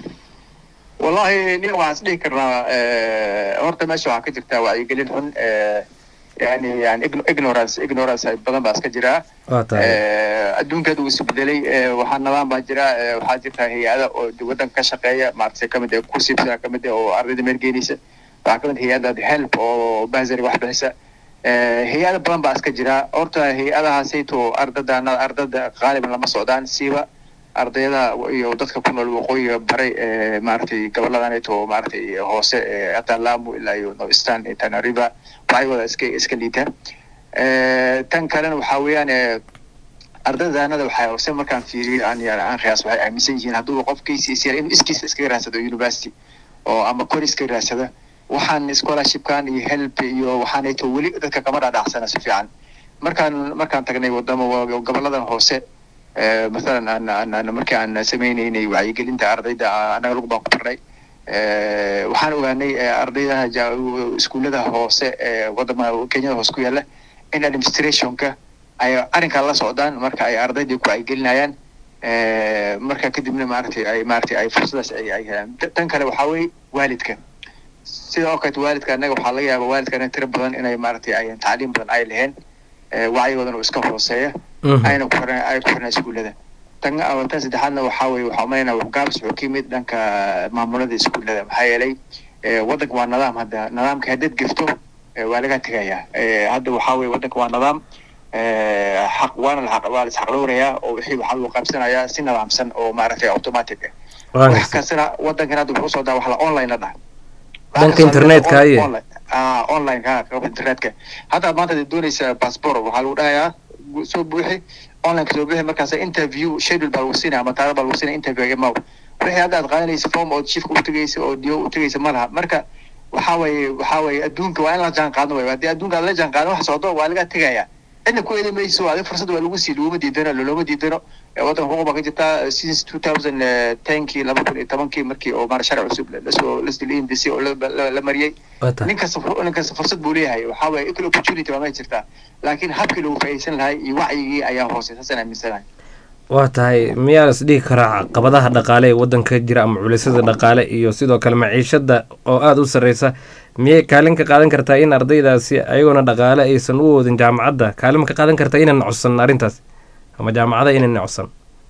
wallahi nin waxaan is dhihi karnaa eh, horta meesha waxaa ka jirtaa wacyigelin xun eh, yani yani igno- ignorance ignorance ay badan baa iska jiraa waa tahay Eh, adduunkeeda uu isbedelay eh, waxaa nidaam baa jira eh, waxaa jirta hay-ada oo de wadanka ka shaqeeya maaragtay kamid ah kusibsa kamid ah oo ardayda meelgeynaysa waxaa kamid ah hay-ada help oo basary wax bixisa Eh, hay-ada badan baa iska jira horta hay-adahaasayto ardada ardada qaaliban lama socdaan siiba ardayda iyo dadka ku nool waqooyiga baray ee maaragtay goboladaneeto maaragtay hoose ee hataa lamu ilaa iyo northeastern iyo tana river waxay wada iska iska liitaan Eh, tan kalena waxaa weeyaan eh, ardaydaanada waxaa hoose markaan fiiriyo aan yani aan qiyaas waxay aaminsan yihiin hadduu qofkiisa is yar inuu iskiisa iskaga raadsado university oo ama kor iskaga raadsada waxaan scholarshipkan iyo help iyo waxaanayto weli dadka kama dhaadhacsana si fiican markaan markaan tagnay wadamo goboladan hoose eh, mathalan aan aan aan markii aan sameynaynay wacyigelinta ardayda ah, annaga lagu baan ku barnay Eh, waxaan ogaanay eh, ardayda ja- iskuullada hoose ee wadama kenyada hoose ku yaala in administrationka ay arrinkaa la socdaan marka ay ardaydii ku wacyigelinayaan Eh, marka kadibna maaragtay ay maaragtay ay fursadaas ay ay helaan Ta- tan kale waxaa weeye waalidka sida oo kaleeto waalidka annaga waxaa laga yaabaa waalidka anaga tiro badan inay maaragtay ay tacliim badan ay laheen eh, wacyigoodana uu iska hooseeya Mhm. ayna ku xirna ay ku xirnaa iskuullada tan ah, tan saddexaadna waxaa weeye waxaa umaleynaa gaabis wuxuu ka yimid dhanka maamulada iskuullada maxaa yeelay eh, waddanka waa nidaam hadda nidaamka haddaad gefto eh, waa laga tegayaa Eh, hadda waxaa weeye waddanka waa nidaam eh, xaq waana la xaq waa la isxaqdhowrayaa oo wixii waxaa lagu qaybsanayaa si nidaamsan oo maaragtay automatic ah Waan wax gartay. kastana waddankan hadda wuxuu soo daa wax la online la dhaha Dhanka internetka aye. Online- ah, online ha qaybta internetka hadda maanta hadii doonaysa passport waxaa lagu dhahayaa gu- soo buuxi online ka soo buuxi markaas interview schedule baa lagu siinaya ama taariikh baa lagu siinaya interview imaw wixii hadda aad qaadanaysa form oo chiefka u tegaysa oo dio u tegaysa ma laha marka waxaa weeye waxaa weeye adduunka waa in la jaan qaadno wey haddii adduunka aad la jaan qaadin wax socdo waa laga tegaya cidna ku eedi mayso adiga fursad waa lagu sii laguma diidano looloma diidano Eh, waddanka xuquuq baa ka jirtaa since two thousand tenkii laba kun iyo tobankii markii oo maara sharci cusub lasoo lasdili indisi oo la- la la mariyey Waa tahay. nin kasta fu- nin kasta fursad buu leeyahay waxaa weeye equal opportunity baa ma jirtaa laakiin habkii lagu faa'iideysan lahay iyo wacyigii ayaa hoosey saasaan aaminsanahay waa tahay miyaa las dhihi karaa caqabadaha dhaqaale ee waddanka jira ama culisyada dhaqaale iyo sidoo kale maciishada oo aada u sarreysa miyay kaalin ka qaadan kartaa in ardaydaasi ayagoona dhaqaale aysan u oodin jaamacadda kaalin ma ka qaadan kartaa inay nacodsan arrintaas ama jaamacada inay nacodsan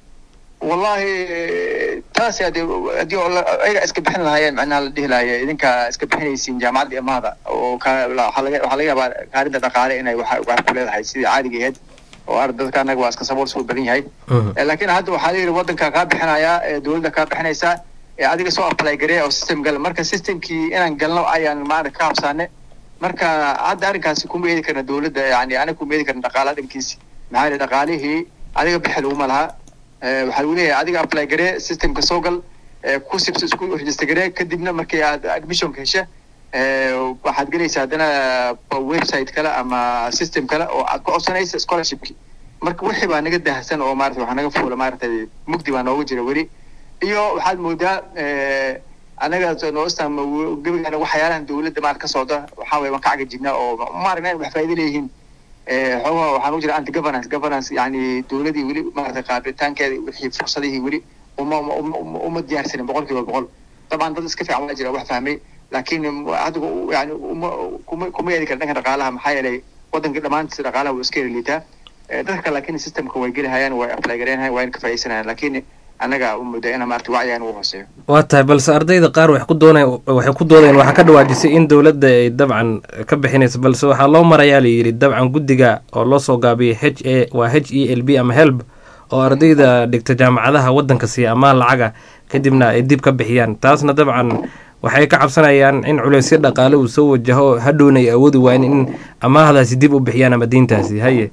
wallahi taasi hadii haddii oo la- ayaga iska bixin lahaayeen macnaha la dhihi lahaye idinka iska bixinaysiin jaamacadda imaada oo ka la- waxaa laga waxaa laga yaabaa kaalinta dhaqaale inay wax wax ku leedahay sidii caadiga ahayd oo ar dadka annaga waa iska sabool soo badan yahay Eh, laakiin hadda waxaa layidhi waddanka kaa bixinayaa ee dowladda kaa bixinaysaa ee adiga soo apply gareeya oo system gal marka systemkii inaan galno ayaan maarata ka habsaane marka hadda arrinkaasi kuma eedi karna dowladda yani aniga kuma eedi karna dhaqaalaha dhankiisi maxaa yeele dhaqaalihii adiga bixi laguma laha Eh, waxaa lagu leeyahay adiga apply garee systemka soo gal eh, ku sibs isku register garee kadibna markii aad admissionka hesha eh, waxaad gelaysaa haddana website kale ama system kale oo aad ku codsanaysa scholarshipki marka wixii baa naga dahsan oo maarata waxaa naga fuula maaragtay mugdi baa nooga jira weli iyo waxaad moodaa eh, anaga noostam gebigaana waxyaalahan dowladda maarata ka socda waxaa waye waan ka cagajidnaa oo maaragna in wax faa'iido leeyihiin Eh, xoogaa waxaan u jira anti governance governance yani dowladii weli maarata qaabitaankeeda wixii fursadihii weli uma uma- uma uma uma diyaarsanin boqol kiiba boqol dabcan dad iska fiican waa jira wax fahmay laakiin hadda yani uma kuma kuma eedi kara dhanka dhaqaalaha maxaa yeelay waddanka dhammaantiisa dhaqaalaha wuu iska eriliitaa Eh, dadka laakiin systemka way gelihayaan way apply gareenhayaan waa in ka faa'iideysanayaan laakiin annaga u mudda ina maarata wacyigaan ugu hooseeyo waa tahay balse ardayda qaar waxay ku doonay waxay ku doodeen waxaa ka dhawaajisay in dowladda ay dabcan ka bixinayso balse waxaa loo marayaa la yidhi dabcan guddiga oo loo soo gaabiyay h a waa h e l b ama helb oo ardayda dhigta jaamacadaha waddanka siiya amaan lacaga kadibna ay dib ka bixiyaan taasna dabcan waxay ka cabsanayaan in culeysyo dhaqaale uu soo wajaho hadhowna ay awoodi waayeen in amaahdaasi dib u bixiyaan ama diintaasi haye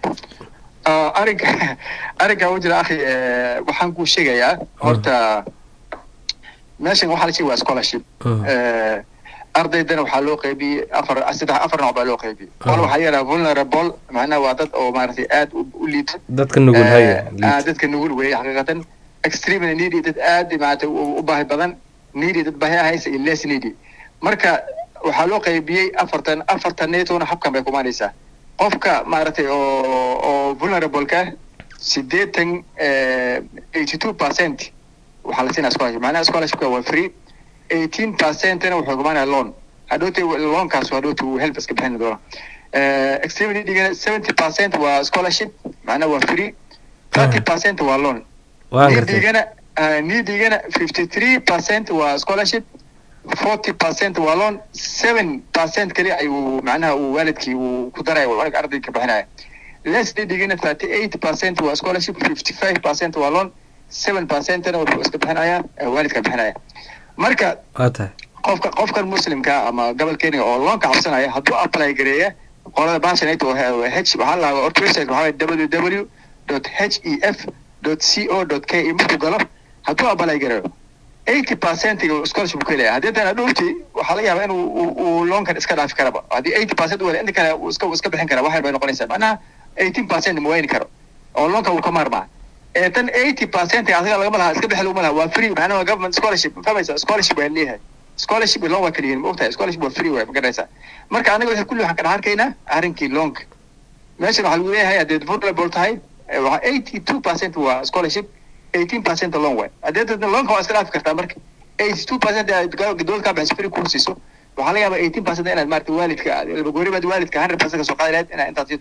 Ah, arrinka arrinka u jira akhi eh, waxaan kuu sheegayaa horta meeshan waxaa la sheegay waa scholarship Mm. Eh, ardaydana waxaa loo qaybiyey afar saddex afar nooc baa loo qaybiyey qol waxaa yidhaha vulnerable macnaha waa dad oo maaragtay aad u u liita dadka nugul haye Eh, ah, dadka nugul weeye xaqiiqatan extremely needy dad aad maaragtay u u baahi badan needy dad baahi haysa iyo less needy marka waxaa loo qaybiyey afartan afartan netona habkan bay kumaanaysaa qofka maaragtay oo oo vulnerable-ka sideetan eighty two percent waxaa la siinaya scholarship macnaha scholarshipka waa free eighteen percentna wuxuu kumaanaya loan hadhowtay loankaas hadhowta uu help iska bixin doona Eh, extremely needy seventy percent waa scholarship macnaha waa free thirty percent waa loan waan gartay nidigana uh, nidigana fifty three percent waa scholarship forty percent waa loan seven percent kali ayuu macnaha uu waalidkii uu ku daraya uu ardayga ka bixinaya les nidigana thirty eight percent waa scholarship fifty five percent waa loan seven percentna wuxuu iska bixinaya eh, waalidka bixinaya marka waa tahay qofka qofkan muslimka ama gobolkeeniga oo loonka cabsanaya hadduu apply gareeya qolada bashanate oo he- h waxaa la horta website waxaa www dot h e f dot c o dot k e markuu galo hadduu apply gareeyo eighty percent scholarship ku helaya haddii tan dhowti waxaa laga yaabaa inuu uu- uu loonkan iska dhaafi karaba haddii eighty percent wala inta kale uu iska uu iska bixin kara waxay bay noqonaysaa macnaha eighteen percent ma wayni karo oo loonka uu ka maarmaa ee tan eighty percent asaga lagama laha iska bixi laguma laha waa free macnaha waa government scholarship ma fahmaysa scholarship waa leeyahay scholarship loan waa kaliyihin ma ogtahay scholarship waa free waay ma garanaysaa marka anaga waxay kulli waxaan ka dhex arkaynaa arrinkii loonka meeshan waxaa lagu leeyahay haddeed vulnerable tahay eh, waxaa eighty two percent waa scholarship eighteen percent loan waay haddeed loonka waa iska dhaafi kartaa marka eighty two percent dowlad kaa bixis free kuu siiso waxaa laga yaabaa eighteen percent inaad maarata waalidka aad- gooribaad waalidka hundred percent ka soo qaadi lahayd inaad intaad siito aad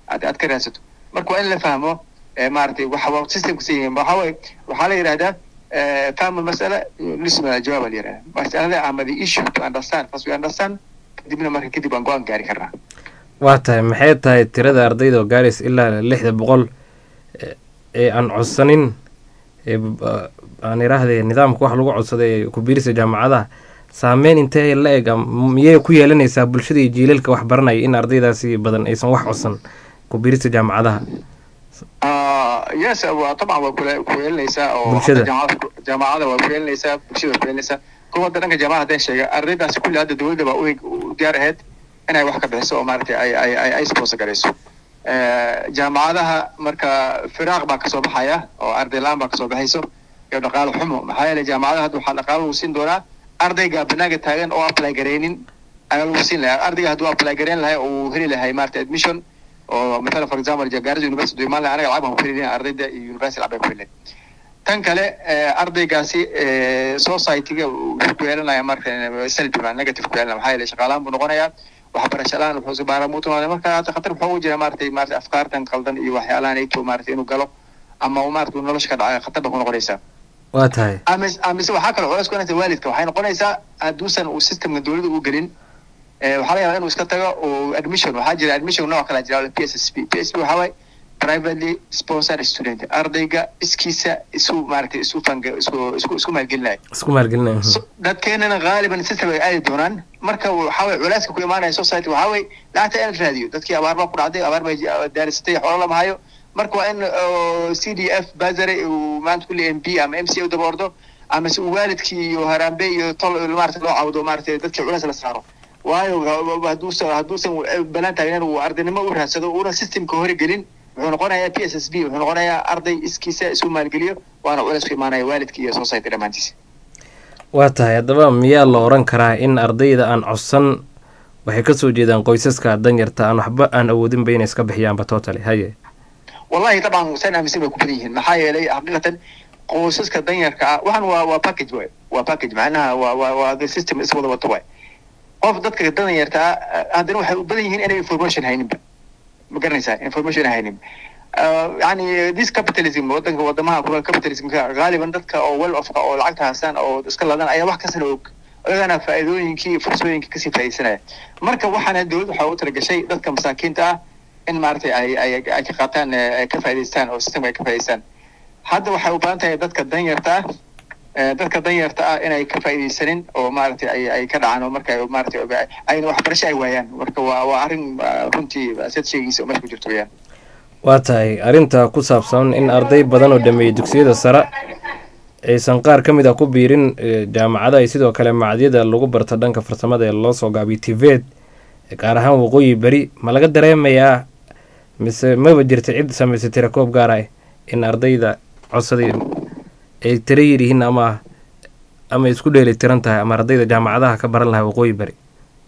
aad aad ka raadsato marka waa in la fahmo eh, maaragtay waxa waa systemka sa yihiin waxaa waye waxaa la yidhahdaa eh, fahmu masala lisma jawaab la yidhahda masalada ama the issue to understand first we understand kadibna marka kadib aan go-aan gaari karnaa waa tahay maxay tahay tirada ardayda oo gaaraysa ilaa lixda boqol ee- ee aan codsanin ee b- a- aan idhaahdee nidaamka wax lagu codsaday ee ku biirisa jaamacadaha saameyn intee la eg am- miyay ku yeelanaysaa bulshada iyo jiilalka wax baranaya in ardaydaasi badan aysan wax codsan ku biirisa jaamacadaha Ah, yes waa طبعا waa kula ku yeelanaysaa oo Bulshada. hadda jaamacada jaamacada waa ku yeelanaysaa bulshada waa ku yeelanaysaa kuwa hadda dhanka jaamacada hadaan sheega ardaydaasi kulli hadda dowladda baa u u diyaar ahayd inay wax ka bixiso oo maaragtay ay ay ay ay sponsor garayso Eh, jaamacadaha marka firaaq baa kasoo baxaya oo arday la-aan baa kasoo baxayso iyo dhaqaalo xumo maxaa yeelay jaamacadaha hadda waxaa dhaqaalo lagu siin doonaa ardayga banaaga taagan oo apply garaynin ayaa lagu siin lahaa ardayga hadduu apply garayn lahay oo uu heli lahay maaragtay admission oo mathalan for example Garissa University imaan lahay anaga lacag baan ku heli lahay ardayda iyo university lacag baan ku heli lahay tan kale eh, ardaygaasi eh, society-ga wuxuu ku yeelanaya marka eh, salbi ma negative ku yeelanaya maxaa yeelay shaqaalaan buu noqonayaa waxbarasho la-aan wuxuu baaramuut noqonaya marka hadda khatar wuxuu ugu jira maaragtay maaragtay afkaartan qaldan iyo waxyaalahan ayto maaragtay inuu galo ama uu maaragtay nolosha ka dhacay khatar ba ku noqonaysaa waa tahay amis amise waxaa kaloo culays ku noqonaysa waalidka waxay noqonaysaa hadduusan uu systemka dowladda u gelin eh, waxaa laga yaabaa inuu iska tago oo admission waxaa jira admission nooc kala jira p s s p p s p waxaa waaye privately sponsored student ardayga iskiisa isu maaragtay isu fanga isku isku isku maalgelinaya isku maalgelinaya So, dadkeenana gaaliban system ay aadi doonaan marka waxaa waye culeyska ku imaanaya society waxaa waye lacagta in la raadiyo dadkii abaar baa ku dhacday abaar bay daarisatay xoolo lama hayo marka waa in oo, c d f bazare uu maanta kulli m p ama m c u daba ordo ama se uu waalidkii iyo harambe iyo tol maarata loo cawdo maarata dadkii culeys la saaro waayo hadduusan hadduusan banaan taagnen uu ardaynimo u raadsado una systemka hore gelin wuxuu noqonayaa p s s b wuxuu noqonayaa arday iskiisa isu maalgeliyo waana culeys ku imaanaya waalidkii iyo society dhammaantiisa waa tahay haddaba miyaa la oran karaa in ardayda aan codsan waxay kasoo jeedaan qoysaska danyarta aan waxba aan awoodinba inay iska bixiyaanba totally haye wallahi طبعا saan aaminsan bay ku badan yihiin maxaa yeelay xaqiiqatan qoysaska danyarka ah waxan waa waa package waay waa package macnaha waa waa waa the system is wada wato waay qof dadka danyarta ah haddana waxay u badan yihiin inay information hayninba ma garanaysaa information haynin Ah, yani this capitalism wadanka wadamaha kula capitalismka gaaliban dadka oo well ofka oo lacagta haystaan oo iska ladan ayaa wax kasana og ayagana faa'iidooyinkii iyo fursooyinkii kasii faa'iidaysanaya marka waxaana dowladda waxaa u talagashay dadka masaakiinta ah in maaragtay ay ay ay ka qaataan eh, ay ka faa'iidaystaan oo systemka ay ka faa'iidaystaan hadda waxay u baahan tahay dadka danyarta ah eh, dadka danyarta ah inay ka faa'iidaysanin oo maaragtay ay ay ka dhacaan oo marka ay maaragtay ayna waxbarasho ay waayaan marka waa waa arrin ah, runtii sad sheegiisa oo meesha ku jirto weyaan waa tahay arrinta ku saabsan in arday badan oo dhameeyey dugsiyada sare aysan qaar ka mid ah ku biirin eh, jaamacada iyo sidoo kale macadyada lagu barta dhanka farsamada ee loo soo gaabiyo tivet gaar ahaan waqooyi beri ma laga dareemayaa mise maba jirta cid samaysay tirakoob gaar ah in ardayda codsaday ay tira yiryihiin ama ama isku dheeli tiran tahay ama ardayda jaamacadaha ka baran lahaa waqooyi beri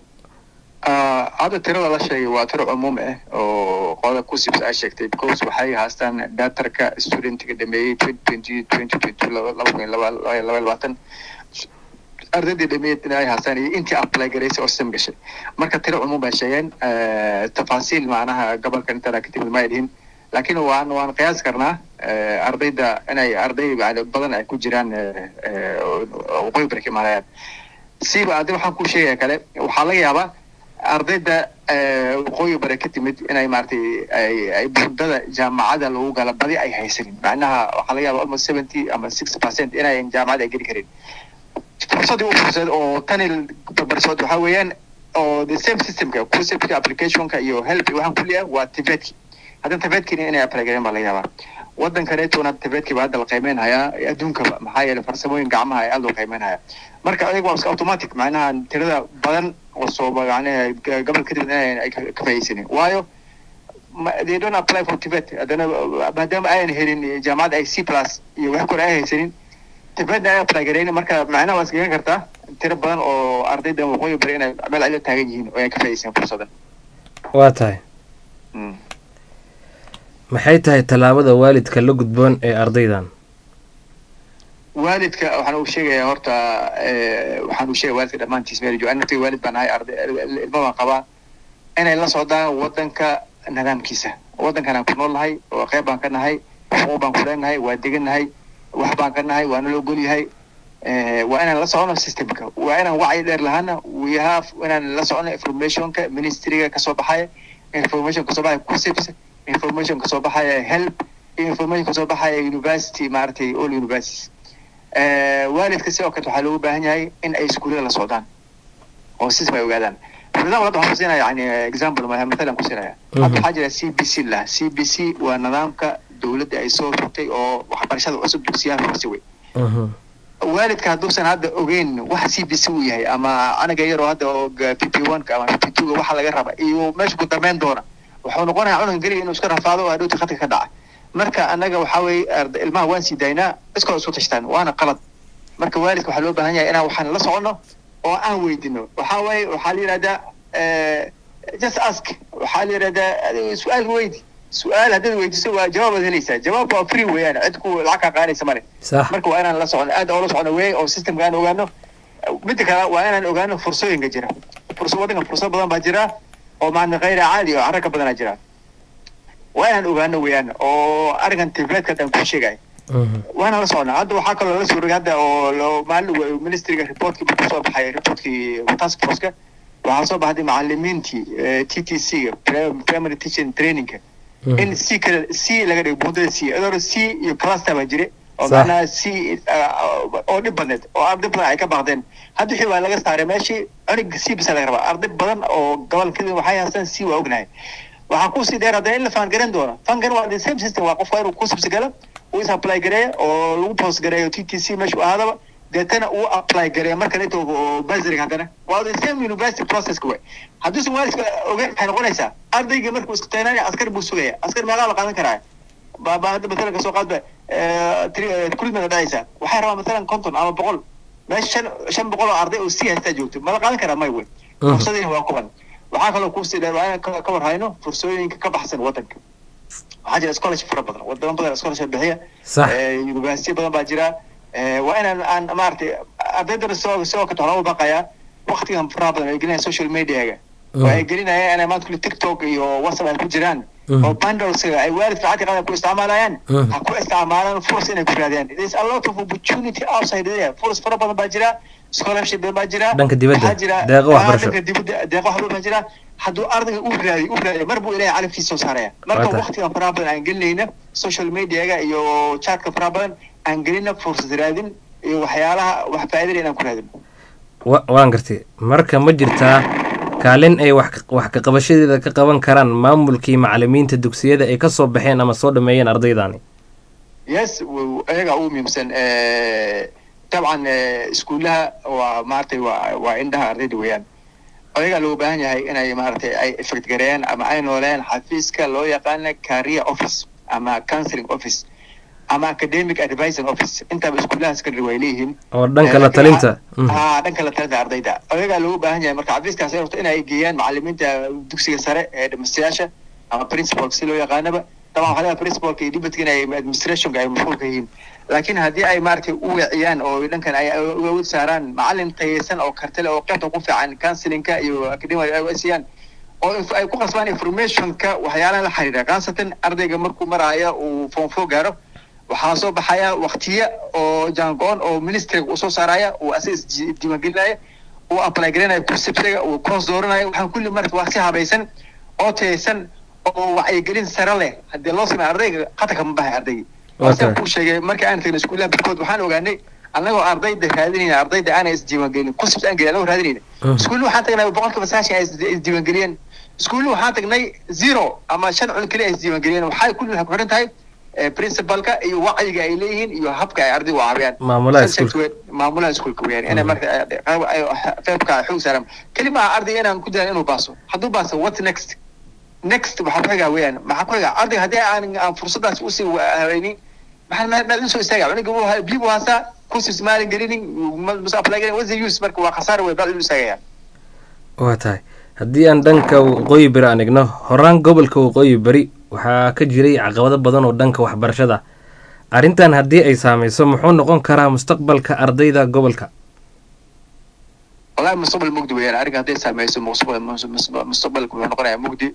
Ah, hadda tirada la sheegay waa tiro cumuum ah oo qolada kusibs ay sheegtay because waxay haastaan datarka studentiga dhameeyey twenty twenty twenty twenty laba kun iyo laba laba iyo labaatan ardaydii dhameeyey ay haastaan iyo intii apply garaysay oo system gashay marka tiro cumuum bay sheegeen Eh, tafaasiil macnaha gobolka intana ka timid ma ay dhihin laakiin waan waan qiyaas karnaa eh, ardayda inay arday yani badan ay ku jiraan eh, eh, oo- oo waqooyi bari ka imaanayaan siba adi waxaan kuu sheegaya kale waxaa laga yaabaa ardayda eh, waqooyi bare ka timid inay maaragtay ay ay burdada jaamacada lagu gala badi ay haysanin macnaha waxaa laga yaabaa almost seventy ama sixty percent inay jaamacada ay geli karin fursadii u fursad oo tani barbarsood waxaa weeyaan oo the same systemka conceptka applicationka iyo help iyo waxaan kulli ah waa tivetki haddana tivetkina inay apply gareen baa laga yaabaa waddankaneetona tivetki baa hadda la qiimeyn hayaa adduunkaba maxaa yeelay farsamooyin gacmaha ay aad loo qiimeyn hayaa marka ayaga waa iska automatic macnaha tirada badan oo soo macnaha g- gobol kadib inay ay ka ka faa'iidaysanin waayo ma- they don't apply for tibet haddana maadaama ayan helin jaamacadda ay c plus iyo wax kore ay haysanin tibetna ay apply gareynin marka macnaha waa iskagan kartaa tiro badan oo ardayda waqooyi bari inay meel cilo taagan yihiin oo ay ka faa'iidaysan fursadan waa tahay Mm. maxay tahay tallaabada waalidka la gudboon ee ardaydan waalidka waxaan uu sheegayaa horta eh, waxaan uu sheegaya waalidka dhammaantiis meel jooga anagtay waalid baan ahay arday ilmo baan qabaa inay la socdaan wadanka nidaamkiisa waddankan aan ku nool nahay oo qayb baan ka nahay xuquuq baan ku leenahay waa degan nahay wax baan ka nahay waana la ogol yahay Eh, waa inaan la socono systemka waa inaan wacyi dheer lahaana we have inaan la socono informationka ministryga kasoo baxaya information kasoo baxaya kusips information kasoo baxaya help iyo information kasoo baxaya university maaragtay all universities Eh, waalidka sidoo kale waxaa loogu baahan yahay in ay iskuullada la socdaan oo system ay ogaadaan for example hadda waxaan kusiinaya yani example ma- mathalan kusiinaya hadda waxaa jira c b c lah c b c waa nidaamka dowladda ay soo rogtay oo waxbarashada cusub dugsiyaha hoose wey waalidka hadduusan hadda ogeyn wax c b c uu yahay ama anaga yaroo hadda oo p p one ka ama p p two ga waxa laga raba iyo meesha ku dambeyn doona wuxuu noqonayaa cunugan keliya inuu iska rafaado oo hadhowti khadka ka dhaca marka annaga waxaa weeye arda- ilmaha waan sii daynaa iskoo isku tashtaan waana qalad marka waalidka waxaa loo baahan yahay inaan waxaan la soconno oo aan weydino waxaa waaye waxaa la yidhahdaa eh, just ask waxaa la yidhahdaa adiga su-aal weydi su-aal haddaad weydiso waa jawaabaad helaysaa jawaab waa free weeyaan cid ku lacag kaa qaadaysa male sax marka waa inaan la socono aad oo la socono wey oo systemka aan ogaano midda kale waa inaan ogaano fursooyinka jira furso waddanka fursado badan baa jira oo maana kayra caadi oo carra ka badanaa jira waa inaan ogaano weeyaan oo arrinkan tabletka hadaan ku sheegay waa inaan la soconaa hadda waxaa kaloo lala soo rogay hadda oo loo maalin wa- ministryga reportkii buu kusoo baxay reportkii task forceka waxaa soo baxday macalimiintii t t c ga primary teaching trainingka in c kale c laga dhigo buundada c iyadoo c iyo cluster baa jire oo Sax. macnaha c ah, oo dhib badneed oo arday badan ay ka baaqdeen hadda wixii waa laga saaray meeshii cunug c bisa laga rabaa arday badan oo gobolkada waxay haystaan c waa ognahay waxaa kusii dheer haddana in la faangaran doono faangaran waa the same system waa qofka inuu ku subsigala uu is apply gareeya oo lagu post gareeyo t t c meeshu ahaadaba deetana uu apply gareeya markan inta oo basariga haddana waa the same university processka way hadduusan waalidka ogeyn waxay noqonaysaa ardayga markuu isku taynanaya askar buu sugaya askar meeqaa la qaadan karaa ba ba hadda matalan kasoo qaadba kulmada dhacaysa waxay rabaa matalan konton ama boqol meesha shan shan boqol oo arday oo sii haystaa joogto ma la qaadan karaa may wey fursadiina waa kuban waxaa kaloo kusii dheer waa inaan ka ka war hayno fursooyinka ka baxsan waddanka waxaa jira scholarship fara badan wadamo badan scholarship bixiya sax Eh, university badan baa jira Eh, waa inaan aan maaragtay ardaydana sidoo sidoo kale waxaa loo baqayaa waktigan faraha badan ay gelinayaan social mediaga oo ay gelinayaan inay maanta kulli tiktok iyo whatsapp ay ku jiraan oo bundleska ay waalidka lacagta qadan ku isticmaalayaan Mhm. ha ku isticmaalaan furas inay ku raadiyaan there is a lot of opportunity outside there furas fara badan baa jira scholarship badan baa jira Dhanka dibadda, waxaa jira deeqo ah, waxbarasho. dhanka dibadda deeqo waxbarasho baa jira hadduu ardayga u raadiyo u raadiyo mar buu ilaahay calafkiisa soo saaraya marka Waa tahay. waktigan faraha badan aan gelinayna social mediaga iyo chatka faraha badan aan gelina fursad raadin iyo waxyaalaha wax faa'iidada inaan ku raadin wa- waan gartay marka ma jirtaa kaalin ay wax ka- wax ka qabashadeeda ka qaban karaan maamulkii macalimiinta dugsiyada ay ka soo baxeen ama soo dhameeyeen ardaydani yes w- ayaga ugu muhiimsan Eh, dabcan eh, iskuulaha waa maaragtay waa waa indhaha ardayda weeyaan ayagaa loo baahan yahay inay maaragtay ay effect gareeyaan ama ay nooleeyaan xafiiska loo yaqaana career office ama counseling office ama academic advising office intaba iskuulaha secondary way leeyihiin oo dhanka Eh, la laakiin talinta waxaa- haa dhanka la talinta ardayda ayagaa loogu baahan yahay marka xafiiskaas ay rabto in ay geeyaan macalimiinta dugsiga sare ee dhamastayaasha ama principalka si loo yaqaanaba طبعا waxaa laga principalka iyo deputy inay administrationka ay mashquulka yihiin laakiin haddii ay maaragtay u weeciyaan oo dhankan ay awood saaraan macalin tayeysan oo kartale oo qaybta ku fiican counselinka iyo academic ay siiyaan oo inf- ay ku qasbaan informationka waxyaalaha la xiriira khaasatan ardayga markuu maraya uu form four gaaro waxaa soo baxaya waktiya oo jaango-on oo ministriga uu soo saaraya uu asiga isdi- diiwaangelinaya uu apply garanaya kursibsiga uu course dooranaya waxaan kulli marka waa si habaysan oo tayeysan oo wacyigelin sare leh haddii loo sameeyo ardayga khatarka ma bahay ardaygi Waa sidaan tahay. kuu sheegay markii aan tagnay iskuulaha barkood waxaan ogaanay annagoo ardayda raadinayna ardayda aanay isdiiwaangelin kursibs aan gelin annagoo raadinayna Mhm. iskuulla waxaan tagnay boqolkiiba sagaashan ay is- isdiiwaangeliyeen iskuulla waxaan tagnay zero ama shan cun keliya ay isdiiwaangeliyeen waxay kulli waxay ku xiran tahay eh, principalka iyo wacyiga ay leeyihiin iyo habka ay ardayga u caawiyaan Maamulaha Subject iskuulka. weyn- maamulaha iskuulka weeyaan inay marka ay- ay- ay- qaybka ay xoog saaraan keli maaha ardayga inaan ku dayan inuu baaso hadduu baaso what next next waxaa ku xigaa weeyaan maxaa ku xigaa ardayga haddii aan aan fursadaas usii haweynin maxaa ma ma soo istaaga cunuga wuu ha- biyo buu haastaa kursis maalin gelinin mas apply gelin what's the use marka waa khasaar wey bal inuu istaagaya waa tahay haddii aan dhanka waqooyi beri aan igno horaan gobolka waqooyi beri waxaa ka jiray caqabado badan oo dhanka waxbarashada arrintan haddii ay saameyso muxuu noqon karaa mustaqbalka ardayda gobolka wallahi mustaqbal mugdi weeyaan arrinka hadday saameyso mustaqbal mustaqbalka wuxuu noqonayaa mugdi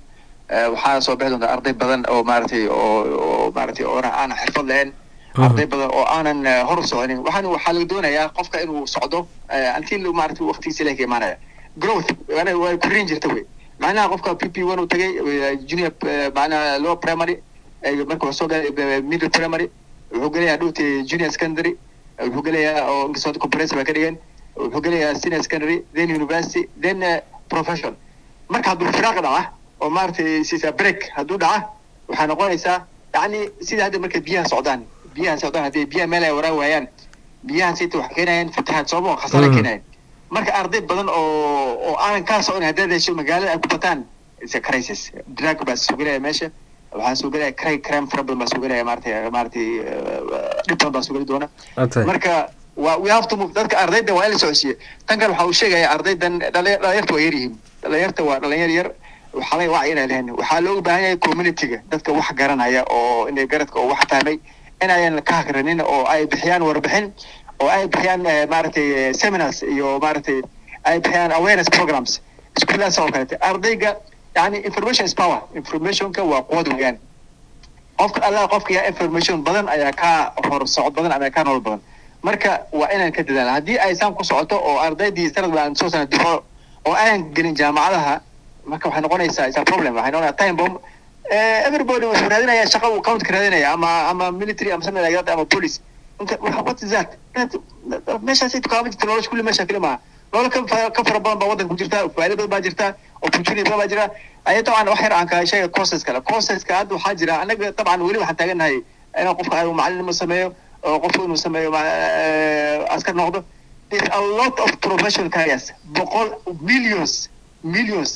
Eh, waxaa soo bixi doonta arday badan oo maaragtay oo oo maaragtay oo aanan xirfad lahayn arday badan oo aanan eh, hor u soconin waxaan waxaa laga doonayaa qofka inuu socdo eh, until maaragtay waqtigiisa ilaahi ka imaanaya growth yani way korin jirta wey macnaha qofka p p one uu tagay eh, junior eh, macnaha lower primary eh, marka wuxuu soo galay eh, middle primary wuxuu gelayaa dhowti junior secondary eh, wuxuu gelayaa oo inkastoo comprehensive ay ka dhigeen wuxuu gelayaa senior secondary then university then eh, profession marka hadduu firaaq dhaca oo maaragtay sisa break hadduu dhaca waxaa noqonaysaa yacni sida hadda marka biyaha socdaan biyaha socdaan haddii biyaha meel ay waraa waayaan biyaha sita waxay keenayaan fatahaad sooma khasaare Mhm. keenayaan marka arday badan oo oo aanan kaa socon haddaad hesho magaalada ay ku bataan is a crisis drug baa soo gelaya meesha waxaa soo gelaya cray crime fara badan baa soo gelaya maaragtay maaragtay eh, dhib badan baa soo geli doona waa tahay marka waa we have to move dadka ardayda waa in la socodsiiye tan kale waxa uu sheegaya ardaydan dhali- dhalinyarta waa yar yihiin dhalinyarta waa dhalinyar yar waxaa laga wacyi inay lehen waxaa looga baahan yahay communityga dadka wax garanaya oo inay garadka oo wax fahmay inayan ka hakranin oo ay bixiyaan warbixin oo ay bixiyaan eh, maaragtay eh, seminars iyo maaragtay ay bixiyaan awareness programs iskuulahaas oo kalete ardayga yani information is power informationka waa quwad weeyaan qofka allah qofka yaa information badan ayaa ka hor socod badan ama ka nolol badan marka waa inaan ka dadaala haddii ay saan ku socoto oo ardaydii sanad aan soo sana difo oo aanan gelin jaamacadaha marka waxay noqonaysaa is a problem waxay noqonaysaa time bomb Eh, everybody wuxuu raadinaya shaqo uu countka raadinaya ama ama military ama something like that ama police inta waxa- what is that That- that- meeshaasi tukaama jirta nolosha kulli meesha kali maaha nolol ka fa- ka fara badan baa waddanka ku jirta faa'iido badan baa jirta opportunity badan baa jira aya dabcan wax yar aan ka sheega courses kale courseska hadda waxaa jira anaga dabcan weli waxaan taagannahay inaan qofka ay macallinimo sameeyo oo qofku inuu sameeyo ma- eh, askar noqdo there's a lot of professional careers boqol millions millions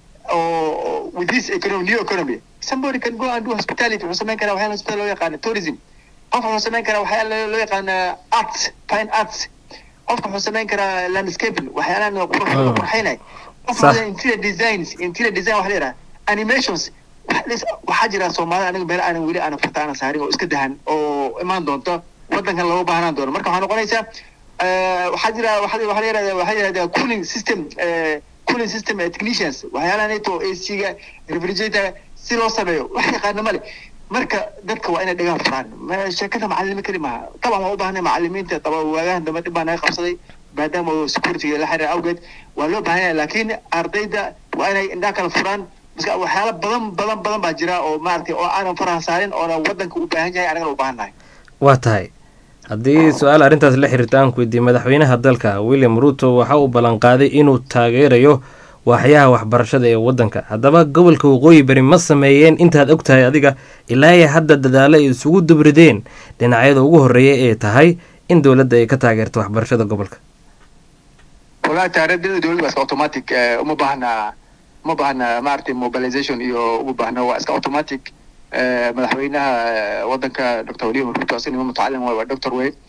or with this economy, new economy, somebody can go and do hospitality. Wuxuu samayn karaa waxyaala hospital loo yaqaano tourism. Qofka wuxuu samayn karaa waxyaala loo yaqaano arts, fine arts. Qofka wuxuu samayn karaa landscaping, waxyaalahan qurux Mm. qurxinay. Qofka Sax. wuxuu interior designs, interior design waxa la yidhaha animations. Wax- lis- Waxaa jira Soomaalida aniga meel aanan weli aanan farta aanan saarin oo iska dahan oo imaan doonto waddankan looga baahnaan doono. Marka waxaa noqonaysaa eh, waxaa jira waxaa waxaa la yidhahdaa waxaa la yidhahdaa cooling system eh, cooling system eh, technicians waxyaalaha neto AC-ga refrigerator si loo sameeyo wax yaqaana male marka dadka waa inay dhagaan furaan Ma- sheekada macalimo keli maaha taban waa u baahnay macalimiinta taba waagahan dambe dhib baa naga qabsaday maadaama uu security la xiriir awgeed waa loo baahan yahay laakiin ardayda waa inay indhaha kala furaan maska waxyaala badan badan badan baa jira oo maaragtay oo aanan faraha saarin oona waddanka u baahan yahay anagana u baahan nahay waa tahay haddii su-aal arrintaas la xiriirta aan ku weydiiyey madaxweynaha dalka william ruto waxa uu ballanqaaday inuu taageerayo waaxyaha waxbarashada ee waddanka haddaba gobolka waqooyi bari ma sameeyeen intaad og tahay adiga ilaa iyo hadda dadaalo ay isugu dubrideen dhinacyada ugu horreeya ee tahay in dowladda ay ka taageerto waxbarashada gobolka walahi taariikhdada dowladda waa iska automatic eh, uma baahna uma baahna maaragtay mobilization iyo uma baahna waa iska automatic eh, madaxweynaha eh, waddanka dr william ruto asagana mutacallim waay waa doctor wey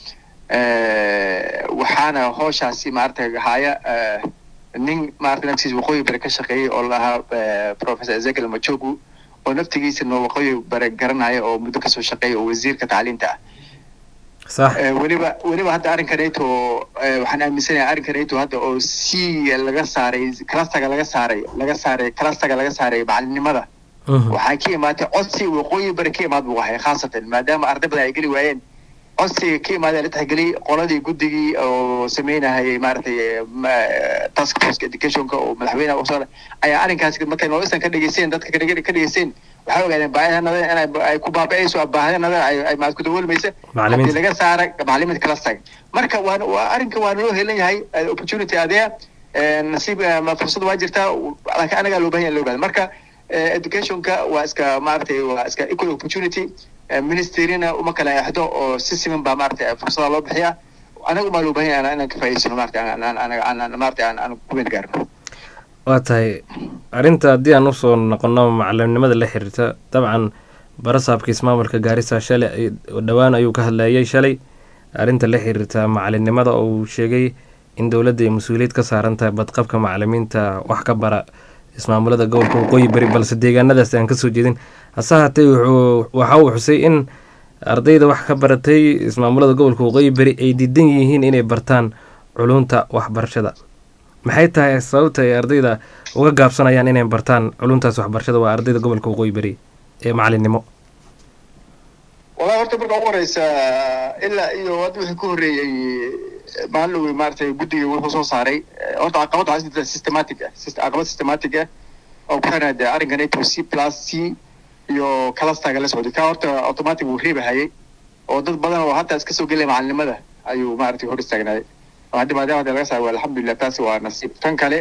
Eh, waxaana hooshaasi maaragtay haya eh, nin maaragtay naftiisa waqooyi bare ka shaqeeyey oo lahaa eh, professor ezekiel machogu oo naftigiisa noo waqooyi bare garanaya oo muddo kasoo shaqeeya oo wasiirka tacliinta ah sax Eh, weliba weliba hadda arrinkaneeto eh, waxaan aaminsanayaa arrinkaneeto hadda oo c laga saaray clusterga laga saaray laga saaray clusterga laga saaray macalinimada Mhm. waxaa ka imaatay codsi waqooyi bari ka imaad buu ahay khaasatan maadaama arday badan ay geli waayeen codsiga ka imaadee la tixgeliyey qoladii guddigii oo sameynahayay maaragtay eh, ma- task force educationka oo madaxweynaha usoo ayaa arrinkaas markay noloshan ka dhegeysteen dadka ka dhege- ka dhegeysteen waxay ogaadeen baahidanada inay ay ku baaba'ayso baahidanada ay ay maad ku daboolmaysa Macallimiinta. haddii laga saara macalimiinta kala tag marka waa waa arrinka waa naloo helan yahay eh, opportunity adee eh, nasiib eh, ma fursad waa jirtaa laakiin anagaa loo baahan yahay loo baahan marka eh, educationka waa iska maaragtay waa iska equal opportunity eh, ministerina uma kala exdo oo si siman baa maaragtay fursada loo bixiyaa anaga umaa loo baahan yahay inaan ka faa'iidaysano maaragtay aan aan aan aan maaragtay aan aan ku meel gaarno waa tahay arrinta haddii aan usoo noqono macalimnimada la xiriirta dabcan barasaabka ismaamulka gaarisa shalay ay- dhowaan ayuu ka hadlayay shalay arrinta la xiriirta macalinimada oo uu sheegay in dowladda ay mas-uuliyad ka saaran tahay badqabka macalimiinta wax ka bara ismaamulada gobolka waqooyi bari balse deegaanadaas aan kasoo jeedin hase haatee wuxuu waxa uu xusay in ardayda wax ka baratay ismaamulada gobolka waqooyi bari ay diidan yihiin inay bartaan culunta waxbarashada maxay tahay sababta ay ardayda uga gaabsanayaan inay bartaan culumtaas waxbarashada waa ardayda gobolka waqooyi bari ee macalinimo wallahi horta marka ugu horeysa ilaa iyo hadda wixii ka horreeyey maalin maaragtay guddiga wuxuu soo saaray eh, horta caqabad waxaa jirta systematic ah syst- caqabad systematic ah oo ku xiran dee arrinkan ato c plus c iyo clusterga la socday ka horta automatic wuu reebahayay oo dad badan oo hataa iska soo gelaya macalinimada ayuu maaragtay hor istaagnaayay oo hadda maadaama hadda laga saaro alxamdulilah taasi waa nasiib tan kale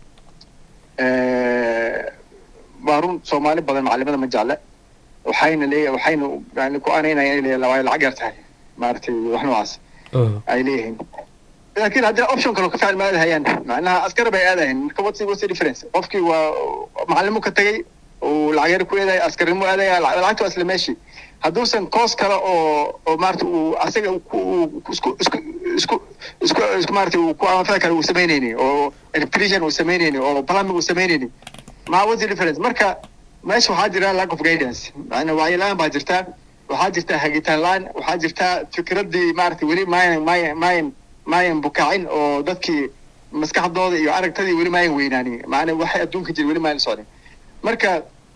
eh, waa run soomaali badan macalimada ma jecla waxayna leeyahay waxayna yani ku anaynaya inay leeyahay waa lacag yar tahay maaragtay wax noocaas ay leeyihiin laakiin haddii option kale oo ka fiican ma aadahayaan macnaha askar bay aadahayn marka what's what's the difference qofkii waa macalimo ka tagay uu lacag yar ku eedaya askarnimo aadaya lac- lacagta waa isla meeshii hadduusan koos kale oo oo maarata uu asaga uu ku- uu isku isku isku isku isku maarata uu ku anfaci kale uu samaynayni oo electrician uu samaynayni oo plumbing uu samaynayni ma what's the difference marka meesha waxaa jira lack of guidance macnaa wacyi la-aan baa jirta waxaa jirta hagitaan la-aan waxaa jirta fikraddii maarata weli maayan maayan maayan maayan bukaacin oo dadkii maskaxdooda iyo aragtadii weli maayan weynaanin macnaa waxay adduunka jira weli maayan socdin marka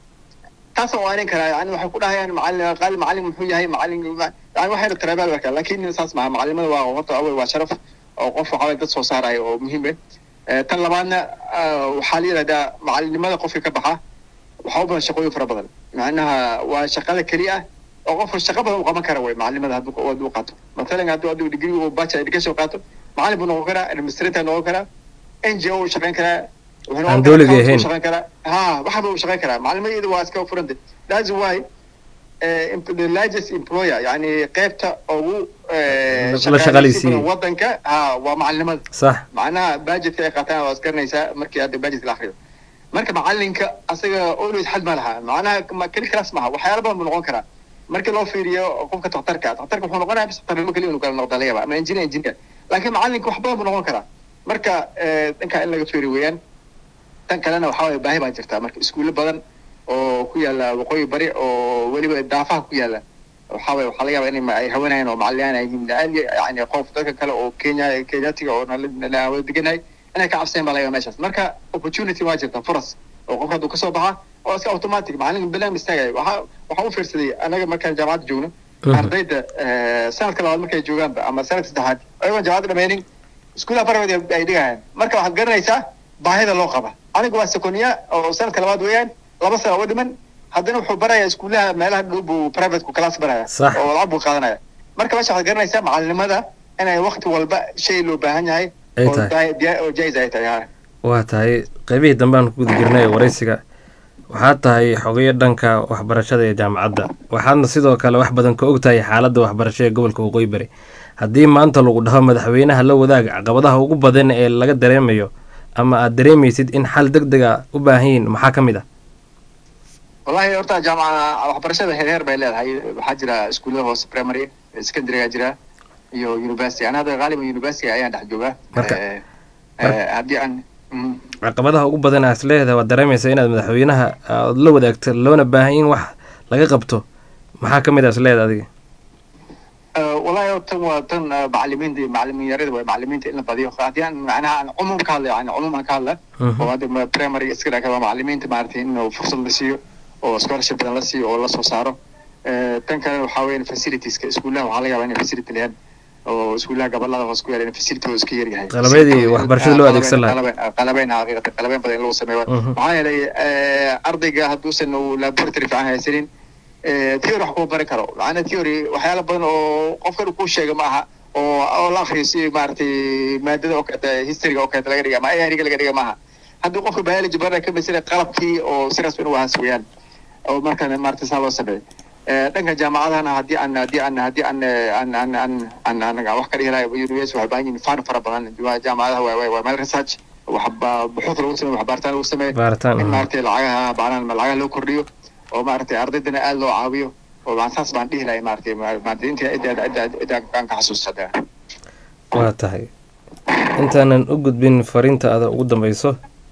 taasaan u aanin karaa yani waxay ku dhahayaan macalin qaali macalin muxuu yahay macalin yani waxayna tarabaal warkaa laakiin saas maha macalimada waa horta awel waa sharaf oo qof waxaa waye dad soo saaraya oo muhiim eh Eh, tan labaadna ah, waxaa la yidhahdaa macalinimada qofka ka baxa waxaa u badan shaqooyin fara badan macnaha waa shaqada keliya ah oo qofka shaqo badan u qaban kara wey macalimada hadduu hadduu qaato matalan hadduu hadduu degree uu bachelor education qaato macalin buu noqon karaa administrator noqon karaa n g o uu shaqayn karaa wuxuu noqon Aan karaa dowliga accountant ahayn. uu shaqayn karaa ha waxba uu shaqayn karaa macalimadiyada waa iska furanta that's why eh, imp- the largest employer yani qeybta ugu eh, La- la shaqaaleysiin shaqaaleysiiyey. badan wadanka ha waa macalinimada sax macnaha budgetka ay qaataan waa isgaranaysaa markii hadda budgetka la akriyo marka macalinka asaga always xad ma laha macnaha ma- keli class maha waxyaala badan buu noqon karaa markii loo fiiriyo qofka daktarka daktarka wuxuu noqonaya bis daktarnimo keliya inuu kala noqda laga yaaba ama engineer engineer laakiin macalinka wax badan buu noqon karaa marka eh, dhankaa in laga fiiri weeyaan tan kalena waxaa waye baahi baa jirta marka iskuulo badan oo ku yaala waqooyi bari oo weliba daafaha ku yaala waxaa waye waxaa laga yaaba inay ma- ay hawanayaan oo macaliyaan ay yihiin la-aan yani qof dadka kale oo kenya kenyatiga oo nala nala wada deganahay inay ka cabseen baa laga yaaba meeshaas marka opportunity waa jirta furas oo qofka hadduu kasoo baxa oo iska automatic macalin bilaan istaagaya waxaa waxaa u fiirsaday anaga markaan jaamacadda joogno ardayda eh, sanadka labaad markay joogaanba ama sanadka saddexaad ayagoon jaamacadda dhameynin iskuulaha barabad ay dhigayaan marka waxaad garanaysaa baahida loo qaba aniga waa seconiya oo sanadka labaad weeyaan laba sana uga dhiman haddana wuxuu barayaa iskuulaha meelaha dhow buu privateku class baraya Sax. oo lacag buu qaadanaya marka meesha waxaad garanaysaa macalinimada inay wakti walba shay loo baahan yahay Ay oo tahay. daa- dia- oo jais ay tahay ha. waa tahay qeybihii dambeaan ku guda jirnay ee waraysiga waxaad tahay xogeyo dhanka waxbarashada ee jaamacadda waxaadna sidoo kale wax badan ka og tahay xaaladda waxbarasho ee gobolka waqooyi bari haddii maanta lagu dhaho madaxweynaha la wadaag caqabadaha ugu badan ee laga dareemayo ama aad dareemaysid in xal deg deg a u baahan yihiin maxaa ka mid ah wallahi horta jaamaca waxbarashada heer heer bay leedahay waxaa jira iskuullada hoose primary secondaryga jira iyo university ana hadda qaaliban university ayaan dhex joogaa Marka- Eh, eh, haddii aan mhm. caqabadaha ugu badan aad isleedahay waad dareemaysa inaad madaxweynaha aad la wadaagto loona baahan in wax laga qabto maxaa ka mid ah isleedahay adiga Eh, wallahi tan waa tan eh, macalimiinta iyo macalimiin yarada way macalimiinta in la badiyo haddii aan macnaha aan cumuum ka hadla yani cumuum aan ka hadla Mhm. oo hadda ma- primary iska dhaka waa macalimiinta maaragtay in fursad la siiyo oo scholarship badan la siiyo oo la soo saaro Eh, tan kalena waxaa weeyaan facilitieska iskuulaha waxaa laga yaabaa inay facility leeyahan oo iskuulaha gobolada hoos ku yaala in facility oo iska yaryahay Qalabadii waxbarashada loo adeegsan lahaa. lahaa qalabeyn xaqiiqatan qalabeyn badan in lagu sameeyo Mhm. maxaa yeelay eh, ardayga hadduusan uu laboratory fiican haysanin eh, theory wax kuma baran karo macnaa theory waxyaala badan oo qofkan uu kuu sheega ma aha oo oo la akhriyo si maaragtay maadada oo kaleeta historyga oo kaleeta laga dhiga ama ayariga laga dhiga maaha haddii qofka biology barana ka masala qalabkii oo si rasmi in u ahaas weeyaan oo markaan maaragtay saa loo sameeyo Eh, dhanka jaamacadahana haddii aan haddii aan haddii aan eh, aan aan aan aan aan aan wax ka dhihi lahay university waxay baahan yihiin fan fara badan Waa jaamacadaha waa waa waa meel research waxba buxuud lagu sameeyo wax baaritaan lagu sameeyo baaritaan in mhm. maaragtay lacagaha baanaan lacagaha loo kordhiyo oo maaragtay ardaydana aada loo caawiyo oo maan saas baan dhihi lahay maaragtay ma- maaragtay inta idda idda idda aan ka xasuusta hadda waa tahay intaanan u gudbin fariinta ada ugu dambeyso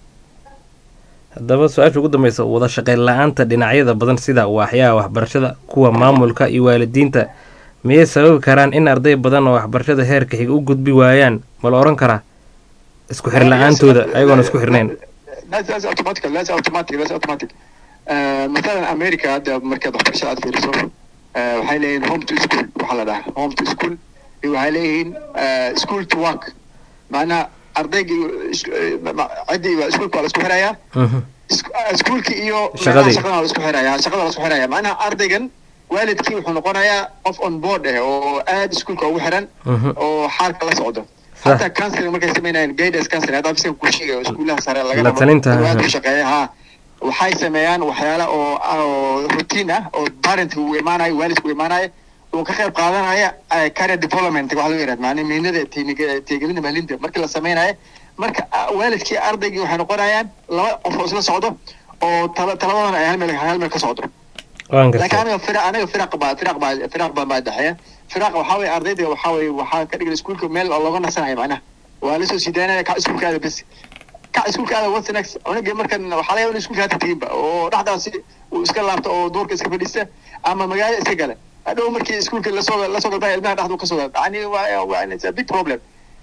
haddaba su-aasha ugu dambeysa wada shaqeyn la-aanta dhinacyada badan sida waaxyaha waxbarashada kuwa maamulka iyo waalidiinta miyay sababi karaan in arday badan oo waxbarashada heerka xiga u gudbi waayaan ma la oran karaa isku xir la-aantooda ayagoona isku xirnayn that's that's automatic that's automatic that's automatic uh, مثلا امريكا هذا مركز waxbarasho aad fiiriso uh, waxay leeyihiin home to school waxaa la dhahaa home to school iyo waxay leeyihiin uh, school to work macnaha ardayga iyo is- eh, ma- ma- ciddii waa iskuulka waa la isku xirayaa Mhm. Isku- ah, iskuulkii iyo Shaqadii. meelaha shaqada waa la isku xirayaa shaqada waa la isku xirayaa macnaha ardaygan waalidkii wuxuu noqonayaa qof on board eh oo aad iskuulka ugu xiran Mhm. oo xaalka la socdo Sax. hataa counseling markay sameynayaan guidance counseling hadda afiskan ku sheegay oo iskuulaha sare laga La rabo, talinta, aad aha. u shaqeeya ha waxay sameeyaan waxyaala oo oo routine ah oo parent uu imaanayo waalidku imaanayo uu ka qayb qaadanaya eh, career development waxa loo yidhahda macnaa mihnada tiiniga- tixgelinta maalinta markii la sameynayo marka ah, waalidkii ardaygii waxay noqonayaan laba qof oo isla socdo oo tala talabadana ay hal meel hal meel ka socdo waan laakiin gartay aniga fira aniga firaq baa firaq baa firaq baa baa dhexeeya firaq waxaa weeye ardayda waxaa weeye waxaa ka dhigan iskuulka meel oo looga nasanayo macnaha waa lasoo sidaanaya kac iskuulkaada bes kac iskuulkaada what's next aniga markan waxaa laga yaaba in iskuulka hata teginba oo dhexdaasi uu iska laabto oo duurka iska fadhiista ama magaalo iska gala hadhow markii iskuulka lasoo lasoo galbaya ilmaha dhexdu kasoo gala yani waa waa it's a big problem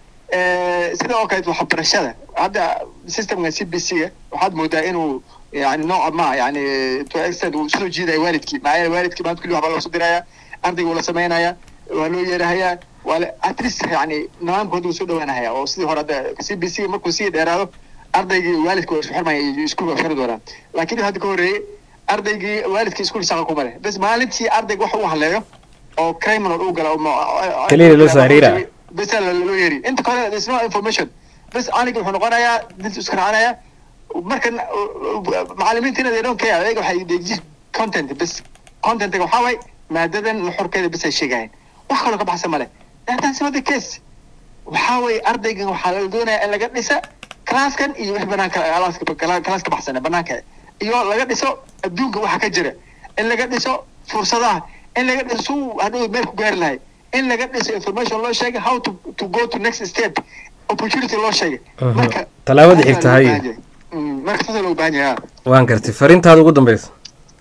Eh, sida oo kaleet waxbarashada hadda systemka c b c ga waxaad moodaa inuu yani nooca ma yani to extent uu soo jiidaya waalidkii maxaa yeele waalidkii maanta kulli waxbaa loo soo diraya ardayga waa la sameynaya waa loo yeerahayaa waa la at least yani nidaamkooda wuu soo dhawaanahaya oo sidii hore hadda c b c markuu sii dheeraado ardaygii waalidka waa isku xirmaya iyo iskuulka waa isku xiri doonaan laakiin hadda ka horreeyey ardaygii waalidkii iskuul shaqa kuma leh bas maalintii ardayga wax uu haleeyo oo criminal uu gala oo ma- Kaliya loo soo xiriira. bes la- loo yeeri inta kale there's no information bes aniga wuxuu noqonayaa dad isku raacanayaa markan uh, uh, macallimiintiina they don't care ayaga waxay they just content bes contentiga waxaa waay maadadan nuxurkeeda bes ay sheegayaan wax kaloo ka baxsan male that's not the case waxaa weeye ardaygan waxaa la doonayaa in laga dhisa classkan iyo wix banaanka alaaska class ka baxsana banaanka iyo laga dhiso adduunka waxa ka jira in laga dhiso fursadaha in laga dhiso suu hadhow meel ku gaari lahay in laga dhiso information loo sheegay how to, to go to next step opportunity loo sheegay Mhm. marka Tallaabada saasaa xigta, loo haye. baahan yahay. Mm, marka saasaa loo baahan yahay ha. waan gartay fariintaada ugu dambeysa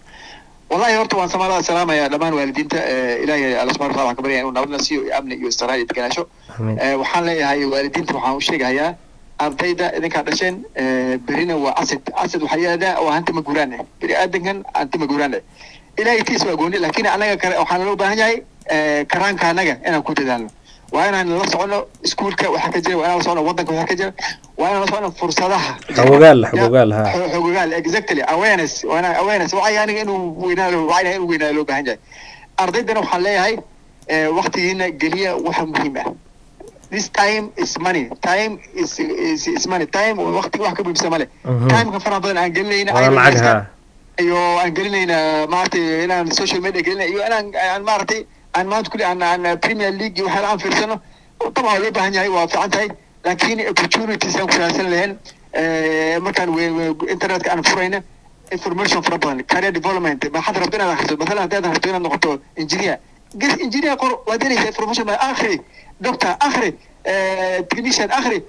wallahi horta waan samaalada salaamaya dhammaan waalidiinta eh, ilaahay alla subxana wataala waxaan ka baryaya inuu nabadna siiyo iyo amni iyo istiraha iyo deganaansho Amiin. Eh, waxaan leeyahay waalidiinta waxaan u sheegahayaa ardayda idinkaa dhasheen eh, berina waa asad asad waxaa yidhahdaa waa hanti maguraan eh beri aadankan hanti maguraan eh ilaahay tiis waa gooni laakiin anaga kale waxaan loo baahan yahay eh, karaanka anaga inaan ku dadaalno waa inaan la socono iskuulka waxa ka jira waa inaan la socono wadanka waxa ka jira waa inaan la socono fursadaha Xogogaal, xogogaal, ha. Xo- xogogaal exactly awareness waa inaan awareness wacyi aniga inuu weynaado wacyiga inuu weynaado loo baahan yahay ardaydana waxaan leeyahay eh, waqtigiina geliya waxa muhiim ah this time is money time is is, is money time waqti wax ka muhiimsan male Mhm. timeka faraha badan aan gelinayna waa lacag iska- ha iyo aan gelinayna maaragtay inaan social media gelinay iyo inaan aan maaragtay aan maanta kulli aan aan premier league iyo waxyaala aan fiirsano طبعا waa loo baahan yahay waa fiican tahay laakiin opportunities aan ku raadsan lahayn eh, markaan we- we- internetka aan furayna information fara badan career development maxaad rabto inaad akhriso mathalan haddaad rabto inaad noqoto engineer ges engineer qor waad helaysaa information badan akhri doctor akhri eh, technician akhri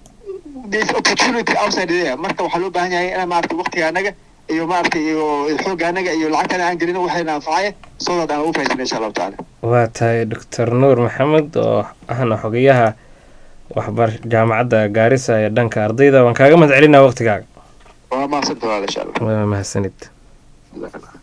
there's opportunity outside there marka waxaa loo baahan yahay inaan maaragtay waqtiga anaga iyo maaragtay iyo xoogga anaga iyo lacagtana aan gelino waxayna anfacaya soo daad aan ugu faa'iidsano insha allahu tacaala waa tahay doctor nuur maxamed oo ahna xogayaha waxbar jaamacadda gaarisa ee dhanka ardayda waan kaaga mahad celinaa waqtigaaga waa mahadsantaha walaal insha allah waa mahadsanid Jazaak Allah.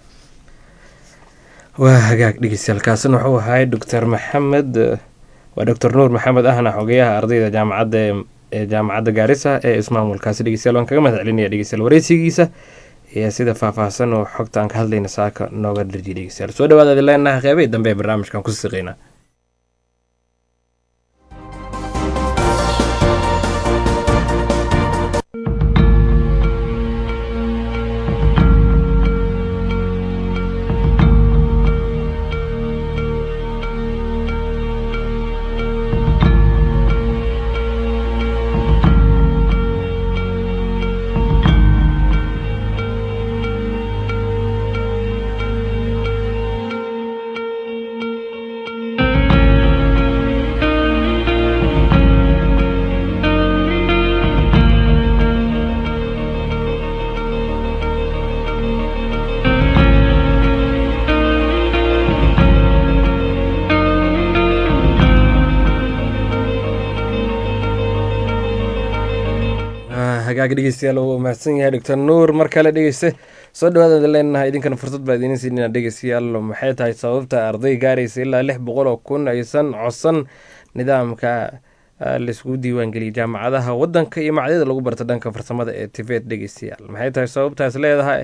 waa hagaag dhegeystayaal wuxuu ahay doctor maxamed eh, waa doctor nuur maxamed ahna xogayaha ardayda jaamacadda ee- ee jaamacadda gaarisa ee ismaamulkaasi dhegeystayaal waan kaga mahad celinaya dhegeystayaal wareysigiisa iyo sida faahfaahsan oo xogta aan ka hadlayna saaka nooga dharjiya dhegeystayaal soo dhawaada idin leenahay qeybihii dambe ee barnaamijkan ku siqeynaa Thank hagaagi dhegeystayaal uu mahadsan yahay doctor nuur mar kale dhegeyste soo dhawaada leenahay idinkana fursad baa idiin siinina dhegeystayaal maxay tahay sababta arday gaaraysa ilaa lix boqol oo kun aysan codsan nidaamka laiskugu diiwaangeliyay jaamacadaha wadanka iyo macadyada lagu barta dhanka farsamada ee tibet dhegeystayaal maxay tahay sababtaas leedahay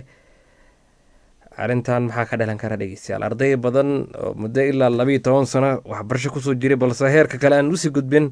arrintan maxaa ka dhalan kara dhegeystayaal arday badan oo muddo ilaa labayo toban sano waxbarasho kusoo jiray balse heerka kale aan usii gudbin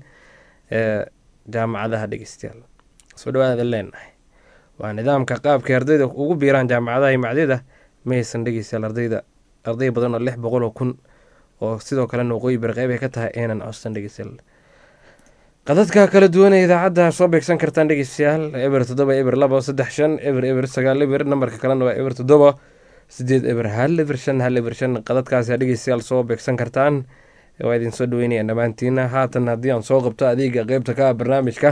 jaamacadaha dhegeystayaal soo dhawaada leenahay waa nidaamka qaabkay ardayda ugu biiraan jaamacadaha iyo macadyada maysan dhegeystayaal ardayda arday badan oo lix boqol oo kun oo sidoo kalena waqooyi bari qeyb ay ka tahay aynan codsan dhegeystayaal qadadka kala duwan ee idaacadda soo beegsan kartaan dhegeystayaal eber toddoba eber laba saddex shan eber eber sagaal eber nambarka kalena waa eber toddoba sideed eber hal eber shan hal eber shan qadadkaasi dhegeystayaal soo beegsan kartaan waa idin soo dhaweynaya dhammaantiina haatan haddii aan soo qabto adeega qeybta ka ah barnaamijka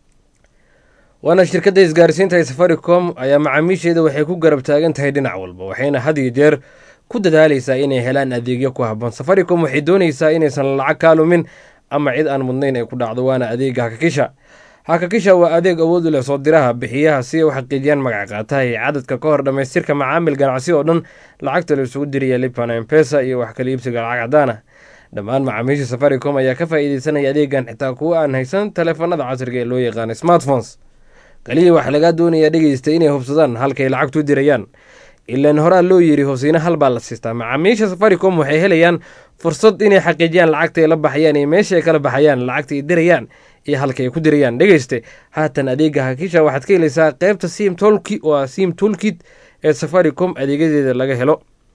waana shirkadda isgaarsiinta ee safaricom ayaa macaamiisheeda waxay ku garab taagan tahay dhinac walba waxayna had iyo jeer ku dadaaleysaa inay helaan adeegyo ku habboon safaricom waxay dooneysaa inaysan lacag kaa lumin ama cid aan mudnayn ay ku dhacdo waana adeega hakakisha hakakisha waa adeeg awood u leh soo diraha bixiyaha si ay u xaqiijiyaan magac qaataha iyo cadadka ka hor dhammaystirka macaamil ganacsi oo dhan lacagta la isugu diraya lipan empesa iyo wax kala iibsiga lacag cadaan ah dhammaan macaamiisha safaricom ayaa ka faa'iideysanaya adeegan xitaa kuwa aan haysan taleefanada casriga ee loo yaqaana smartphones kaliya waxaa lagaa doonayaa dhegeysta inay hubsadaan halkay lacagtu dirayaan ilaan horaa loo yiri hosiina hal baa la siistaa macaamiisha safaricom waxay helayaan fursad inay xaqiijiyaan lacagta ay la baxayaan iyo meesha ay kala baxayaan lacagta ay dirayaan iyo halka ay ku dirayaan dhegeyste haatan adeega hakisha waxaad ka helaysaa qeybta sim tolki waa sim toolkit ee safaricom adeegyadeeda laga helo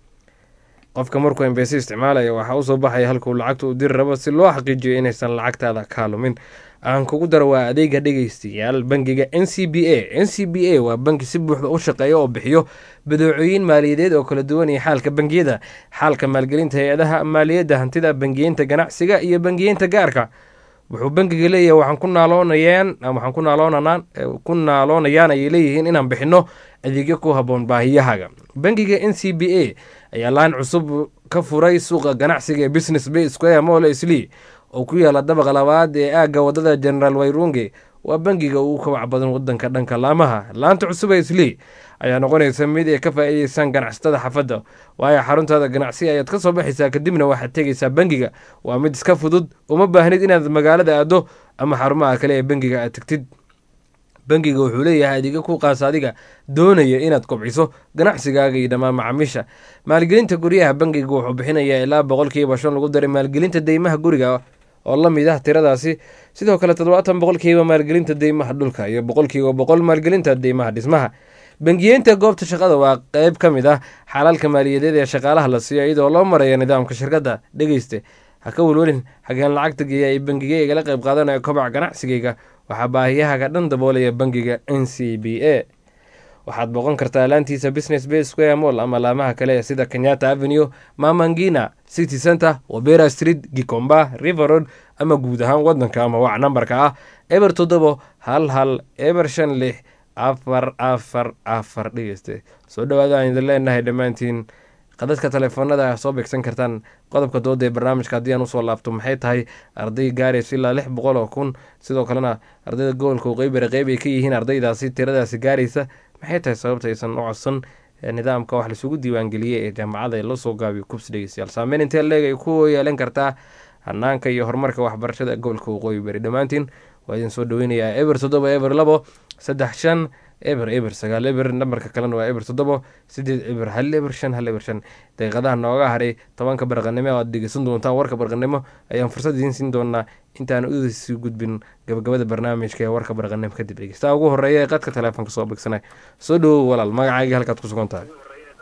qofka markuu embese isticmaalaya waxaa usoo baxaya halkuu lacagta u diri rabo si loo xaqiijiyo inaysan lacagtaada kaa lumin aan kugu daro waa adeega dhegeystayaal bangiga n c b a n c b a waa bangi si buuxda u shaqeeya oo bixiyo badeecooyin maaliyadeed oo kala duwan iyo xaalka bangiyada xaalka maalgelinta hay-adaha maaliyadda hantida bangiyeynta ganacsiga iyo bangiyeynta gaarka wuxuu bangiga leeyahay waxaan ku naaloonayaan waxaan ku naaloonanaan ku naaloonayaan ayay leeyihiin inaan bixino adeegyo ku habboon baahiyahaaga bangiga n c b a ayaa laan cusub ka furay suuqa ganacsiga ee business bay square mall slee oo ku yaala dabaqa labaad ee aagga wadada generaal wayrunge waa bangiga ugu kabac badan wadanka dhanka laamaha laanta cusub ee slee ayaa noqonaysa mid ay ka faa'iideysaan ganacsatada xaafadda waayo xaruntaada ganacsi ayaad ka soo baxaysaa kadibna waxaad tegaysaa bangiga waa mid iska fudud uma baahnid inaad magaalada aado ama xarumaha kale ee bangiga aad tegtid bangiga wuxuu leeyahay adeegyo ku qaasa adiga doonaya inaad kobciso ganacsigaaga iyo dhammaan macaamiisha maalgelinta guryaha bangiga wuxuu bixinayaa ilaa boqolkiiba shan lagu daray maalgelinta deymaha guriga oo la mid ah tiradaasi sidoo kale toddobaatan boqolkiiba maalgelinta deymaha dhulka iyo boqolkiiba boqol maalgelinta deymaha dhismaha bangiyeynta goobta shaqada waa qeyb ka mid ah xalalka maaliyadeed ee shaqaalaha la siiyo iyadoo loo marayo nidaamka shirkadda dhegeyste ha ka welwelin xageen lacagta geeya ee bangiga igala qayb qaadanaya kobaca ganacsigayga waxaa baahiyahaga dhan daboolaya bangiga n c b a waxaad booqan kartaa laantiisa business bay square mall ama laamaha kale sida kenyatta avenue mamangina city center wabera street gikomba river road ama guud ahaan wadanka ama wac nambarka ah eber toddobo hal hal eber shan lix afar afar afar dhegeyste soo dhawaada aan idin leenahay dhammaantiin qadadka taleefoonada soo beegsan kartaan qodobka dooda ee barnaamijka haddii aan usoo laabto maxay tahay arday gaaraysa ilaa lix boqol oo kun sidoo kalena ardayda gobolka uqeybare qeyb ay ka yihiin ardaydaasi tiradaasi gaaraysa maxay tahay sababta aysan u codsan nidaamka wax laisugu diiwaangeliyey ee jaamacada ee lasoo gaabiyo kubs dhegeystayaal saameyn intee leeg ay ku yeelan kartaa hanaanka iyo horumarka waxbarashada gobolka waqooyi bari dhammaantiin waa idin soo dhaweynayaa eber toddoba eber labo saddex shan eber eber sagaal eber nambarka kalena waa eber toddobo sideed eber hal eber shan hal eber shan daqiiqadaha nooga haray tobanka barqanimo aad dhegeysan doontaan warka barqanimo ayaan fursad idiin siin doonaa intaan udasii gudbin gabagabada barnaamijka ee warka barqanimo kadib dhegeystaha ugu horeeya ee qadka teleefonka soo beegsanay soo dhawow walaal magacaaga halkaad ku sugan tahay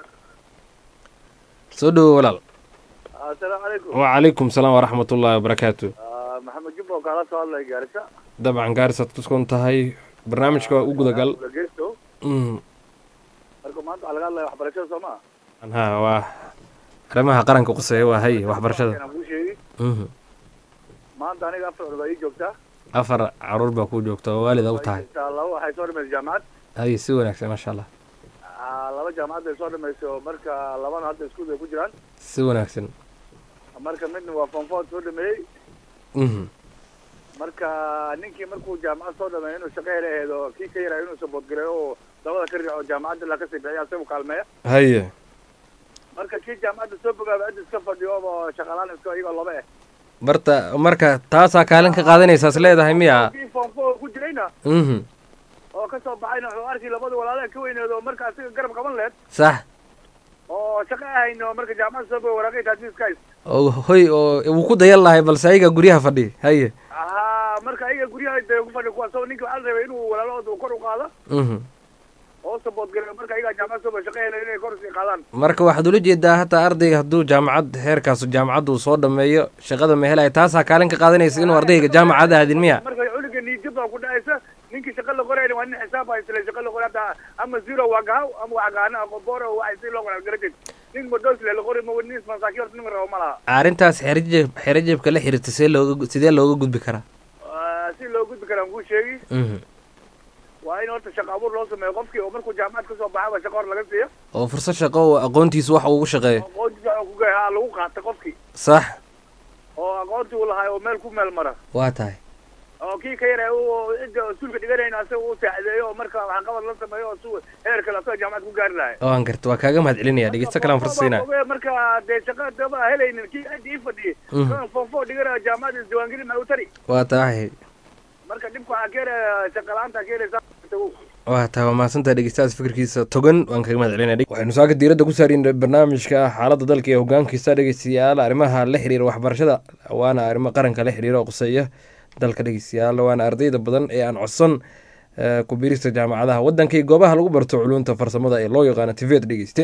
soo dhawow walaal asalaamu calaykum wacalaykum salaam waraxmat ullaahi wabarakaatu maxamed jumbo kaala soo hadlay gaarisa dabcan gaarisaad ku sugan tahay barnaamijka waa u gudagal geesto Mm. marka maanta waxaa laga hadlaya waxbarashada soo maa ha waa arrimaha qaranka quseeya waa hay waxbarashada inaan kuu sheegi Mhm. maanta aniga afar cod baa ii joogtaa afar caruur baa ku joogta oo waalida u tahay Intaa laba waxay soo dhamaysa jaamacad hay si wanaagsan maasha allah Ah, laba jaamacad bay soo dhamaysa oo marka labana hadda iskuul bay ku jiraan si wanaagsan marka midna waa fonfood soo dhameeyey Mhm. marka ninkii markuu jaamacad soo dhameeyo inuu shaqo hela aheedo kii ka yarayo inuu saboodgareeyo oo dabada ka riixo jaamacadda la kasii bixiya isagu kaalmeeya haye marka kii jaamacadda soo bogaaba cid iska fadhiyo oo shaqalaan iska iyagoo laba eh barta marka taasaa kaalin ka qaadanaysaas leedahay miya kii form four ku jirayna mhm oo kasoo baxayna wuxuu arkay labada walaalaha ka weyneed oo marka asiga garab qaban lehed sax oo shaqo ahayn oo marka jaamacadda soo boga waraaqay taasi iska hays oo hoy oo wuu ku dayan lahay balse ayaga guryaha fadhi haye ahaa marka ayaga guryaha de ku fadhi kuwaas oo ninka waxaa la rabay inuu walaalahooda kor u qaado mhm oo saboodgareeyo marka ayagaa jaamacad soo boga shaqo hela inay kor usii qaadaan marka waxaad ula jeedaa hataa ardayga hadduu jaamacad heerkaas jaamacadda uu soo dhameeyo shaqada ma helaya taasaa kaalin ka qaadanaysa inuu ardayga jaamacadda aadin miya marka cunuga niijab baa ku dhacaysa ninkii shaqa la qorayna waa nin xisaab haysale shaqa la qoray hadda ama zero waa gahaw ama waa gaana aqoboore waxay si loo qoraa garajed nin madosle la qoray ma nin masaakiin horta nin rabo ma laha arrintaas xerajeb xerajebka la xiriirta see looga sidee looga gudbi karaa Ah, si loo gudbi karaan kuu sheegi mhm waa in horta shaqa abuur loo sameeyo qofkii oo markuu jaamacad kasoo baxaba shaqa hor laga siiyo oo fursad shaqo oo aqoontiisa wax ugu shaqeeyo aqoontiisa oo kuga ha lagu qaata qofkii sax oo aqoontii uu lahay oo meel ku meel mara waa tahay oo kii ka yaray uu cidda suulka dhiganayna asaga uu saacideeyo oo marka waxqabad la sameeyo oo su heer kale asaga jaamacad ku gaari lahay waan garta waa kaaga mahad celinaya dhegeysto kalaan fursad siinaya Oge, marka dee shaqa daba helaynin kii cidda ii fadhiyey Mhm. kan fonfo dhiganayo jaamacada isdiiwaangelin maxay u tari waa tahay marka dhibka waxaa keenaya shaqa la-aanta keenaysa waa tahay waa mahadsantaha dhegeystahaas fikirkiisa togan waan kaga mahad celinaya waxaynu saaka diiradda ku saareen barnaamijka xaaladda dalka iyo hogaankiisa dhegeystayaal arrimaha la xiriira waxbarashada waana arrimo qaranka la xiriira oo quseeya dalka dhegeystayaal waana ardayda badan ee aan codsan eh, ku biirista jaamacadaha waddanka iyo goobaha lagu barto culunta farsamada ee loo yaqaano tived dhegeyste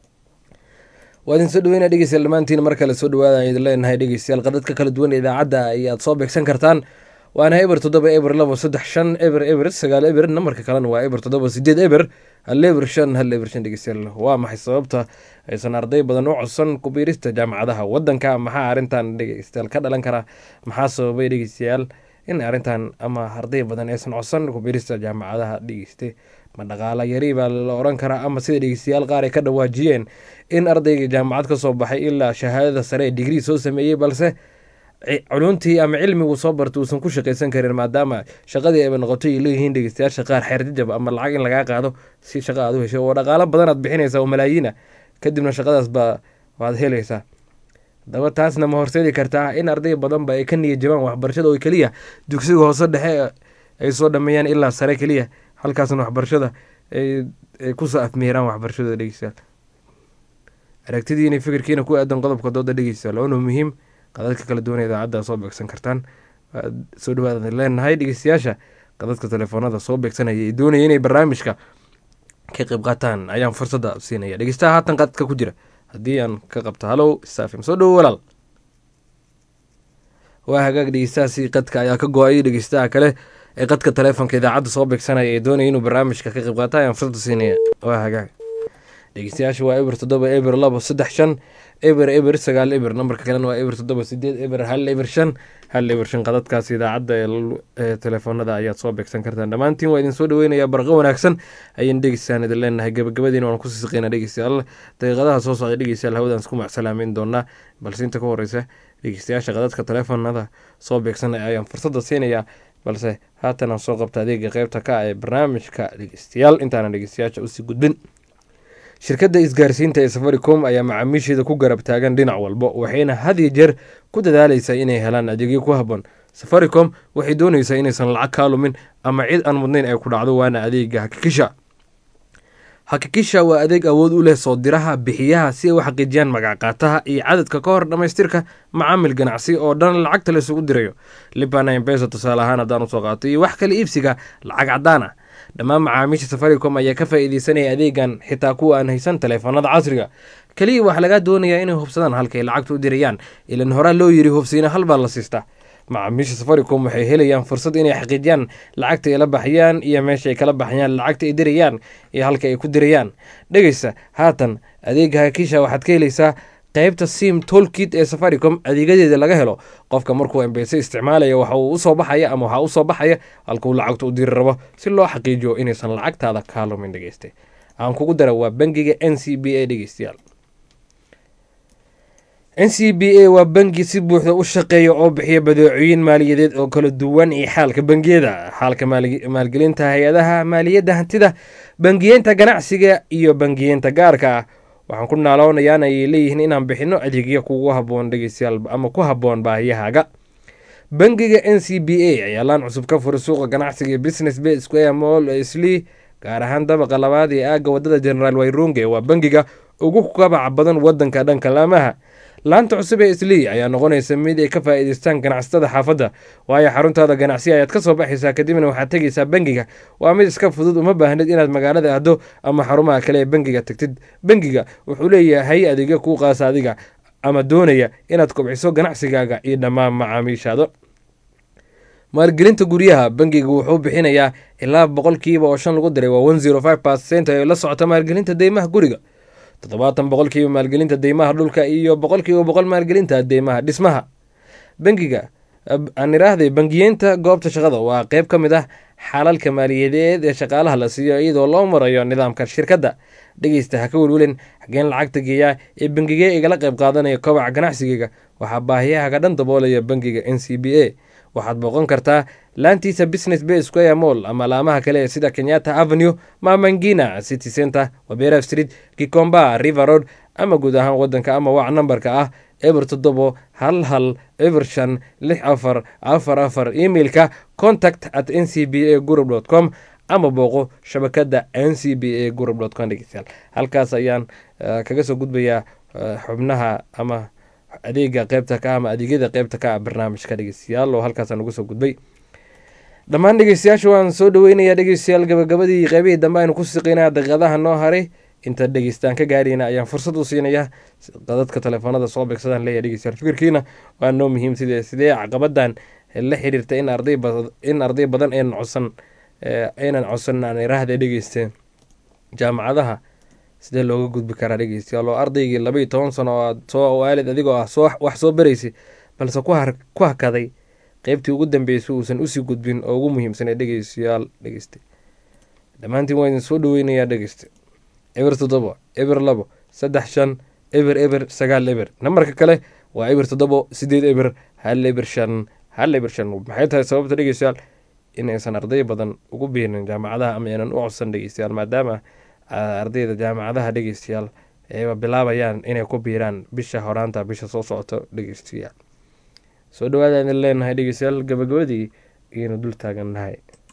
waa idin soo dhaweynaa dhegeystayaal dhammaantiin mar kale soo dhawaada idin leenahay dhegeystayaal qadadka kala duwan ee idaacadda ayaad soo beegsan kartaan waana eber toddoba eber labo saddex shan eber eber sagaal eber nambarka kalena waa eber toddoba sideed eber hal eber shan hal eber shan dhegeystayaal waa maxay sababta aysan arday badan u codsan ku biirista jaamacadaha waddanka maxaa arrintan dhegeystayaal ka dhalan kara maxaa sababay dhegeystayaal in arrintan ama arday badan aysan codsan ku biirista jaamacadaha dhegeyste ma dhaqaala yari baa la oran karaa ama sida dhegeystayaal qaar ay ka dhawaajiyeen in ardayga jaamacad ka soo baxay ilaa shahaadada sare ee digrii soo sameeyey balse ci- culuntii ama cilmigu soo bartay uusan ku shaqaysan karin maadaama shaqadii ayba noqotay ay leeyihiin dhegeystayaasha qaar xeer jajab ama lacag in lagaa qaado si shaqa aad u hesho oo dhaqaalo badan aad bixinaysaa oo malaayiina kadibna shaqadaas baa waad helaysaa daba taasna ma horseedi kartaa in arday badanba ay ka niyad jabaan waxbarashada oo keliya dugsiga hoose dhexe ay soo dhameeyaan ilaa sare keliya halkaasna waxbarashada ay ay kusoo afmeeraan waxbarashada dhegeystayaal aragtidiina fikirkiina ku aadan qodobka dooda dhegeystayaal waana muhiim qadadka kala duwan ee idaacadda soo beegsan kartaan waad soo dhawaada leenahay dhegeystayaasha qadadka telefoonada soo beegsanaya ee doonaya inay barnaamijka ka qayb qaataan ayaan fursadda siinaya dhegeystaha haatan qadka ku jira haddii aan ka qabto halow staafim soo dhowo walaal waa hagaag dhegeystahaasi qadka ayaa ka go-ay dhegeystaha kale ee qadka taleefonka idaacadda soo beegsanaya ee doonaya inuu barnaamijka ka qayb qaata ayaan fursadda siinaya waa hagaag dhegeystayaasha waa eber toddoba eber labo saddex shan eber eber sagaal eber nambarka kalena waa eber toddoba sideed eber hal eber shan hal eber shan qadadkaas idaacadda ee l- ee telefoonada ayaad soo beegsan kartaan dhammaantiin waa idin soo dhaweynayaa barqo wanaagsan ayaan dhegeystaan idin leenahay gabagabadiina waan kusii siqeynaa dhegeystayaal daqiiqadaha soo socda dhegeystayaal hawadaan isku macsalaameyn doonaa balse inta ka horeysa dhegeystayaasha qadadka telefoonada soo beegsanaya ayaan fursadda siinayaa balse haatan aan soo qabta adeega qeybta ka ah ee barnaamijka dhegeystayaal intaanan dhegeystayaasha usii gudbin shirkadda isgaarsiinta ee safaricom ayaa macaamiisheeda ku garab taagan dhinac walba waxayna had iyo jeer ku dadaaleysaa inay helaan adeegyo ku habboon safaricom waxay dooneysaa inaysan lacag kaa lumin ama cid aan mudnayn ay ku dhacdo waana adeega hakikisha hakikisha waa adeeg awood u leh soo diraha bixiyaha si ay u xaqiijiyaan magacqaataha iyo cadadka ka hor dhammaystirka macaamil ganacsi oo dhan lacagta la isugu dirayo libana embesa tusaale ahaan haddaan usoo qaato iyo wax kale iibsiga lacag cadaan ah dhammaan macaamiisha safaricom ayaa ka faa'iideysanaya adeegan xitaa kuwa aan haysan taleefanada casriga keliya waxaa lagaa doonayaa inay hubsadaan halkay lacagta u dirayaan ilan horaa loo yiri hubsiina hal baa la siistaa macaamiisha safaricom waxay helayaan fursad inay xaqiijiyaan lacagta ay la baxayaan iyo meesha ay kala baxayaan lacagta ay dirayaan iyo halka ay ku dirayaan dhegeysa haatan adeega hakisha waxaad ka helaysaa qeybta sim tolkit ee safaricom adeegyadeeda laga helo qofka markuu embese isticmaalaya waxa uu usoo baxaya ama waxaa usoo baxaya halkuu lacagta u diri rabo si loo xaqiijiyo inaysan lacagtaada kaa lumin dhegeyste aan kugu dara waa bangiga n c b a dhegeystayaal n c b a waa bangi si buuxda u shaqeeya oo bixiya badeecooyin maaliyadeed oo kala duwan iyo xaalka bangiyada xaalka maali- maalgelinta hay-adaha maaliyadda hantida bangiyeenta ganacsiga iyo bangiyeenta gaarka ah waxaan ku naaloonayaan ayay leeyihiin inaan bixino adeegyo kugu haboon dhegeystayaal ama ku haboon baahiyahaaga bangiga n c b a ayaa laan cusub ka furay suuqa ganacsiga ee business bay square mall ee sli gaar ahaan dabaqa labaad ee aagga wadada generaal wayrunge waa bangiga ugu kabaca badan wadanka dhanka laamaha laanta cusub ee islii ayaa noqonaysa mid ay ka faa'iidaystaan ganacsatada xaafadda waayo xaruntaada ganacsi ayaad ka soo baxaysaa kadibna waxaad tegaysaa bangiga waa mid iska fudud uma baahnid inaad magaalada ahdo ama xarumaha kale ee bangiga tagtid bangiga wuxuu leeyahay adeegyo kuu qaasa adiga ama doonaya inaad kobciso ganacsigaaga iyo dhammaan macaamiishaada maalgelinta guryaha bangiga wuxuu bixinayaa ilaa boqolkiiba oo shan lagu diray waa one zero five percent ee la socota maalgelinta deymaha guriga toddobaatan boqolkiiba maalgelinta deymaha dhulka iyo boqolkiiba boqol maalgelinta deymaha dhismaha bangiga aan iraahday bangiyeenta goobta shaqada waa qeyb ka mid ah xalalka maaliyadeed ee shaqaalaha la siiyo iyadoo loo marayo nidaamka shirkadda dhegeysta ha ka welwelin xageen lacagta geeyaa ee bangigee igala qeyb qaadanaya kobaca ganacsigeyga waxaa baahiyahaga dhan daboolaya bangiga n c b a waxaad booqan kartaa laantiisa business bay square mall ama laamaha kale ee sida kenyatta avenue mamangina city center wabera street kikomba river road ama guud ahaan wadanka ama wac nambarka ah eber toddobo hal hal eber shan lix afar afar afar emailka contact at n c b a group dot com ama booqo shabakada n c b a group dot com dhegeystayaal halkaas ayaan eh, kaga soo gudbayaa eh, xubnaha ama adeega qeybta ka ama adeegyada qeybta ka ah barnaamijka dhegeystayaal oo halkaasaan ugu soo gudbay dhammaan dhegeystayaasha waan soo dhaweynayaa dhegeystayaal gabagabadii qeybihii dambe aynu ku siqeynaya daqiiqadaha noo haray inta dhegeystaan ka gaarayna ayaan fursad u siinayaa dadka telefoonada soo beegsadaan leeyahay dhegeystayaal fikirkiina waa noo muhiim sidee sidee caqabadan la xiriirta in arday bad in arday badan aynan codsan eh, aynan codsan aan iraahda dhegeysteen jaamacadaha sidee looga gudbi karaa dhegeystayaal oo ardaygii laba iyo toban sano oo aad soo waalid adigoo ah soo wax soo baraysay balse ku har ku hakaday qeybtii ugu dambeysay uusan usii gudbin oo ugu muhiimsanay dhegeystayaal dhegeyste dhammaantiin waa idin soo dhaweynayaa dhegeyste eber toddobo eber labo saddex shan eber eber sagaal eber nambarka kale waa eber toddobo sideed eber hal eber shan hal eber shan maxay tahay sababta dhegeystayaal inaysan arday badan ugu biirin jaamacadaha ama aynan u codsan dhegeystayaal maadaama ah, ardayda jaamacadaha dhegeystayaal ayba bilaabayaan inay ku biiraan bisha horaanta bisha soo socoto dhegeystayaal soo dhawaada idin leenahay dhegeystayaal gabagabadii ayaynu dul taagannahay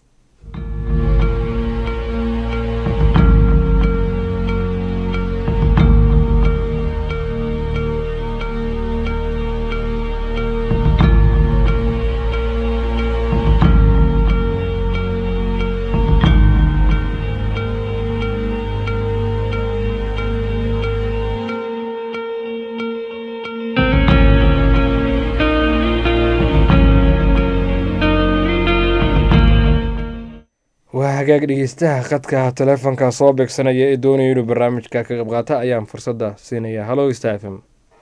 waa hagaag dhegeystaha khadka taleefonka soo beegsanaya ee doonaya inuu barnaamijka ka qayb qaata ayaan fursadda siinaya hallo stafm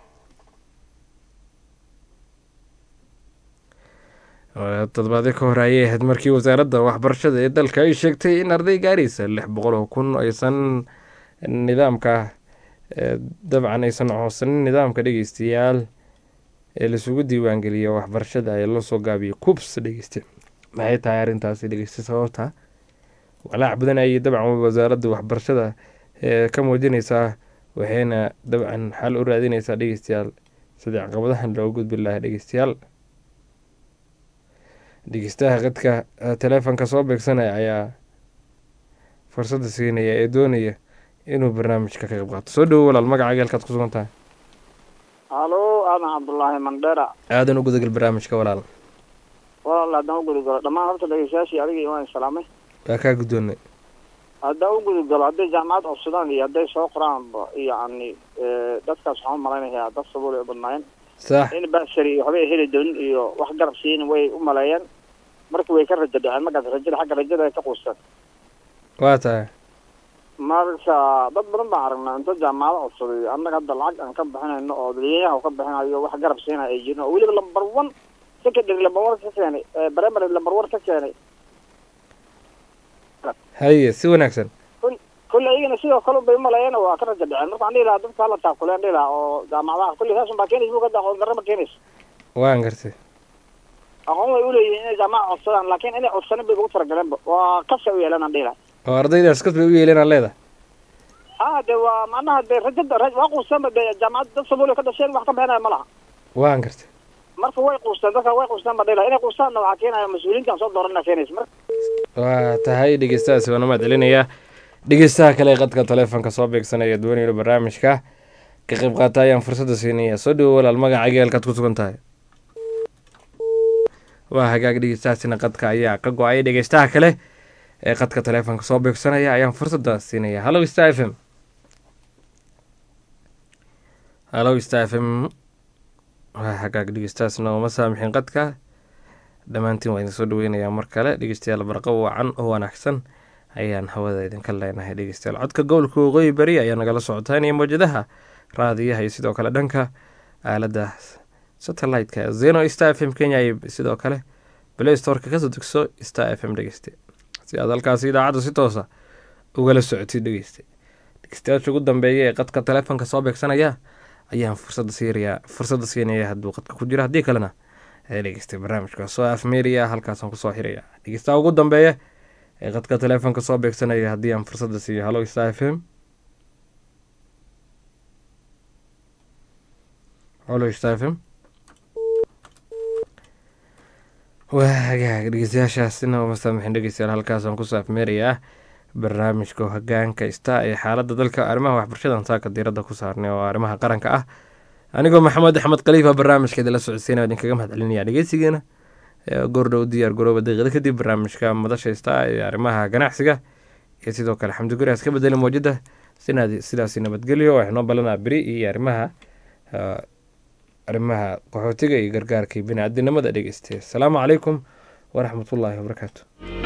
toddobaadyo ka hore ayay ahayd markii wasaaradda waxbarashada ee dalka ay sheegtay in arday gaaraysa lix boqol oo kun aysan nidaamka eh, dabcan aysan codsanin nidaamka dhegeystayaal ee laisugu diiwaangeliya waxbarashada ee loo soo gaabiyay cubs dhegeyste maxay tahay arrintaasi dhegeyste sababta walaac badan ayay dabcan wasaaradda waxbarashada ee ka muujinaysaa waxayna dabcan xal u raadinaysaa dhegeystayaal sidii caqabadahan loo gudbi lahaa dhegeystayaal dhegeystaha qadka eh, taleefonka soo beegsanaya ayaa fursadda siinaya ee doonaya inuu barnaamijka ka qayb qaato soo dhowo walaal magacaaga halkaad ku sugan tahay halo aadan cabdullaahi mandheera aadan u gudagal barnaamijka walaal walaal haddaan u gudugalo dhammaan horta dhegeystayaashii adigii waan salaamay waa kaa guddoonnay haddaan u gudugalo hadday jaamacad codsadaan iyo hadday soo qoraanba yacni dadkaas waxaan u malaynayaa dad sabuul ay u badnaayeen sax in basari iyo waxbay heli doonin iyo wax garab siin way u maleeyeen marka way ka rajo dhaceen markaas rajada xagga rajada ay ka quusteen waa tahay marka dad badan baan aragnaa inta jaamacado codsaday annaga hadda lacag aan ka bixinayno oo dadweynaha ka bixinayo wax garab siinaya ay jirin oo weliba lambar one secondary lambar one ka keenay eh, primary lambar one ka keenay haye si wanaagsan kulle iyagana sidoo kale bay umaleeyeen waa ka raja dhaceen marka aan dhihi lahaa dadka hala taakuleen dhihi lahaa oo jaamacadaha kulle saas unbaa keenaysa buugadda aqoon darro ma keenayso waan gartay aqoon way uleeyihiin inay jaamaca codsadaan laakiin inay codsanin bay ugu talagaleenba waa kasa u yeelan aan dhihi lahaa oo ardaydaas kas bay u yeeleen leedahay ah de waa macnaha de rajada ra- waa quusanba de jaamacad dad soomaaliya ka dhasheen wax ka bixinaya ma laha waan gartay marka way quusteen dadka way quusteen ba dhihi lahaa inay quustaanna waxaa keenaya mas-uuliyiintan soo doorana keenaysa marka waa tahay dhegeystahaasi waana mahad celinayaa dhegeystaha kale ee qadka taleefonka soo beegsanaya doonayno barnaamijka ka qayb qaata ayaan fursadda siinaya soo dhawo walaal magacaaga halkaad ku sugan tahay waa hagaag dhegeystahaasina qadka ayaa ka go-ay dhegeystaha kale ee qadka taleefonka soo beegsanaya ayaan fursadda siinaya hallo star f m hallo star f m waa hagaag dhegeystahaasna uma saamixin qadka dhammaantiin waa idin soo dhaweynayaa mar kale dhegeystayaal barqo wacan oo wanaagsan ayaan hawada idinka leenahay dhegeystayaal codka gobolka waqooyi beri ayaa nagala socotaan iyo mawjadaha raadiyaha iyo sidoo kale dhanka aaladda satellite-ka zeno star f m kenya iyo sidoo kale play storeka kasoo degso star f m dhegeyste si aad halkaasi idaacadda si toosa ugala socotid dhegeyste dhegeystayaasha ugu dambeeya ee qadka taleefonka soo beegsanaya ayaan fursadda siinayaa fursadda siinaya hadduu qadka ku jiro haddii kalena ee dhegeystay barnaamijka soo afmeeriya halkaasaan kusoo xiraya dhegeystaha ugu dambeeya ee qadka taleefonka soo beegsanaya haddii aan fursadda siiyo hallo star f m hallo star f m waa hagaag dhegeystayaashaasina uma saamixin dhegeystayaal halkaasaan kusoo afmeerayaa barnaamijka hogaanka ista ee xaaladda dalka arrimaha waxbarashadan saaka diiradda ku saarnay oo arrimaha qaranka ah anigoo maxamed axmed khaliifa barnaamijka idinla socodsiinaya idinkaga mahad celinaya dhegeysigeena goordhow diyaar garooba daqiiqada kadib barnaamijka madasha ista ee arrimaha ganacsiga iyo sidoo kale xamdi guri iska bedeli mawjada sidaasi nabadgelyo waxnoo balanaa beri iyo arrimaha arrimaha qaxootiga iyo gargaarka bini-aadinimada dhegeystay asalaamu calaykum waraxmatullaahi wabarakaatu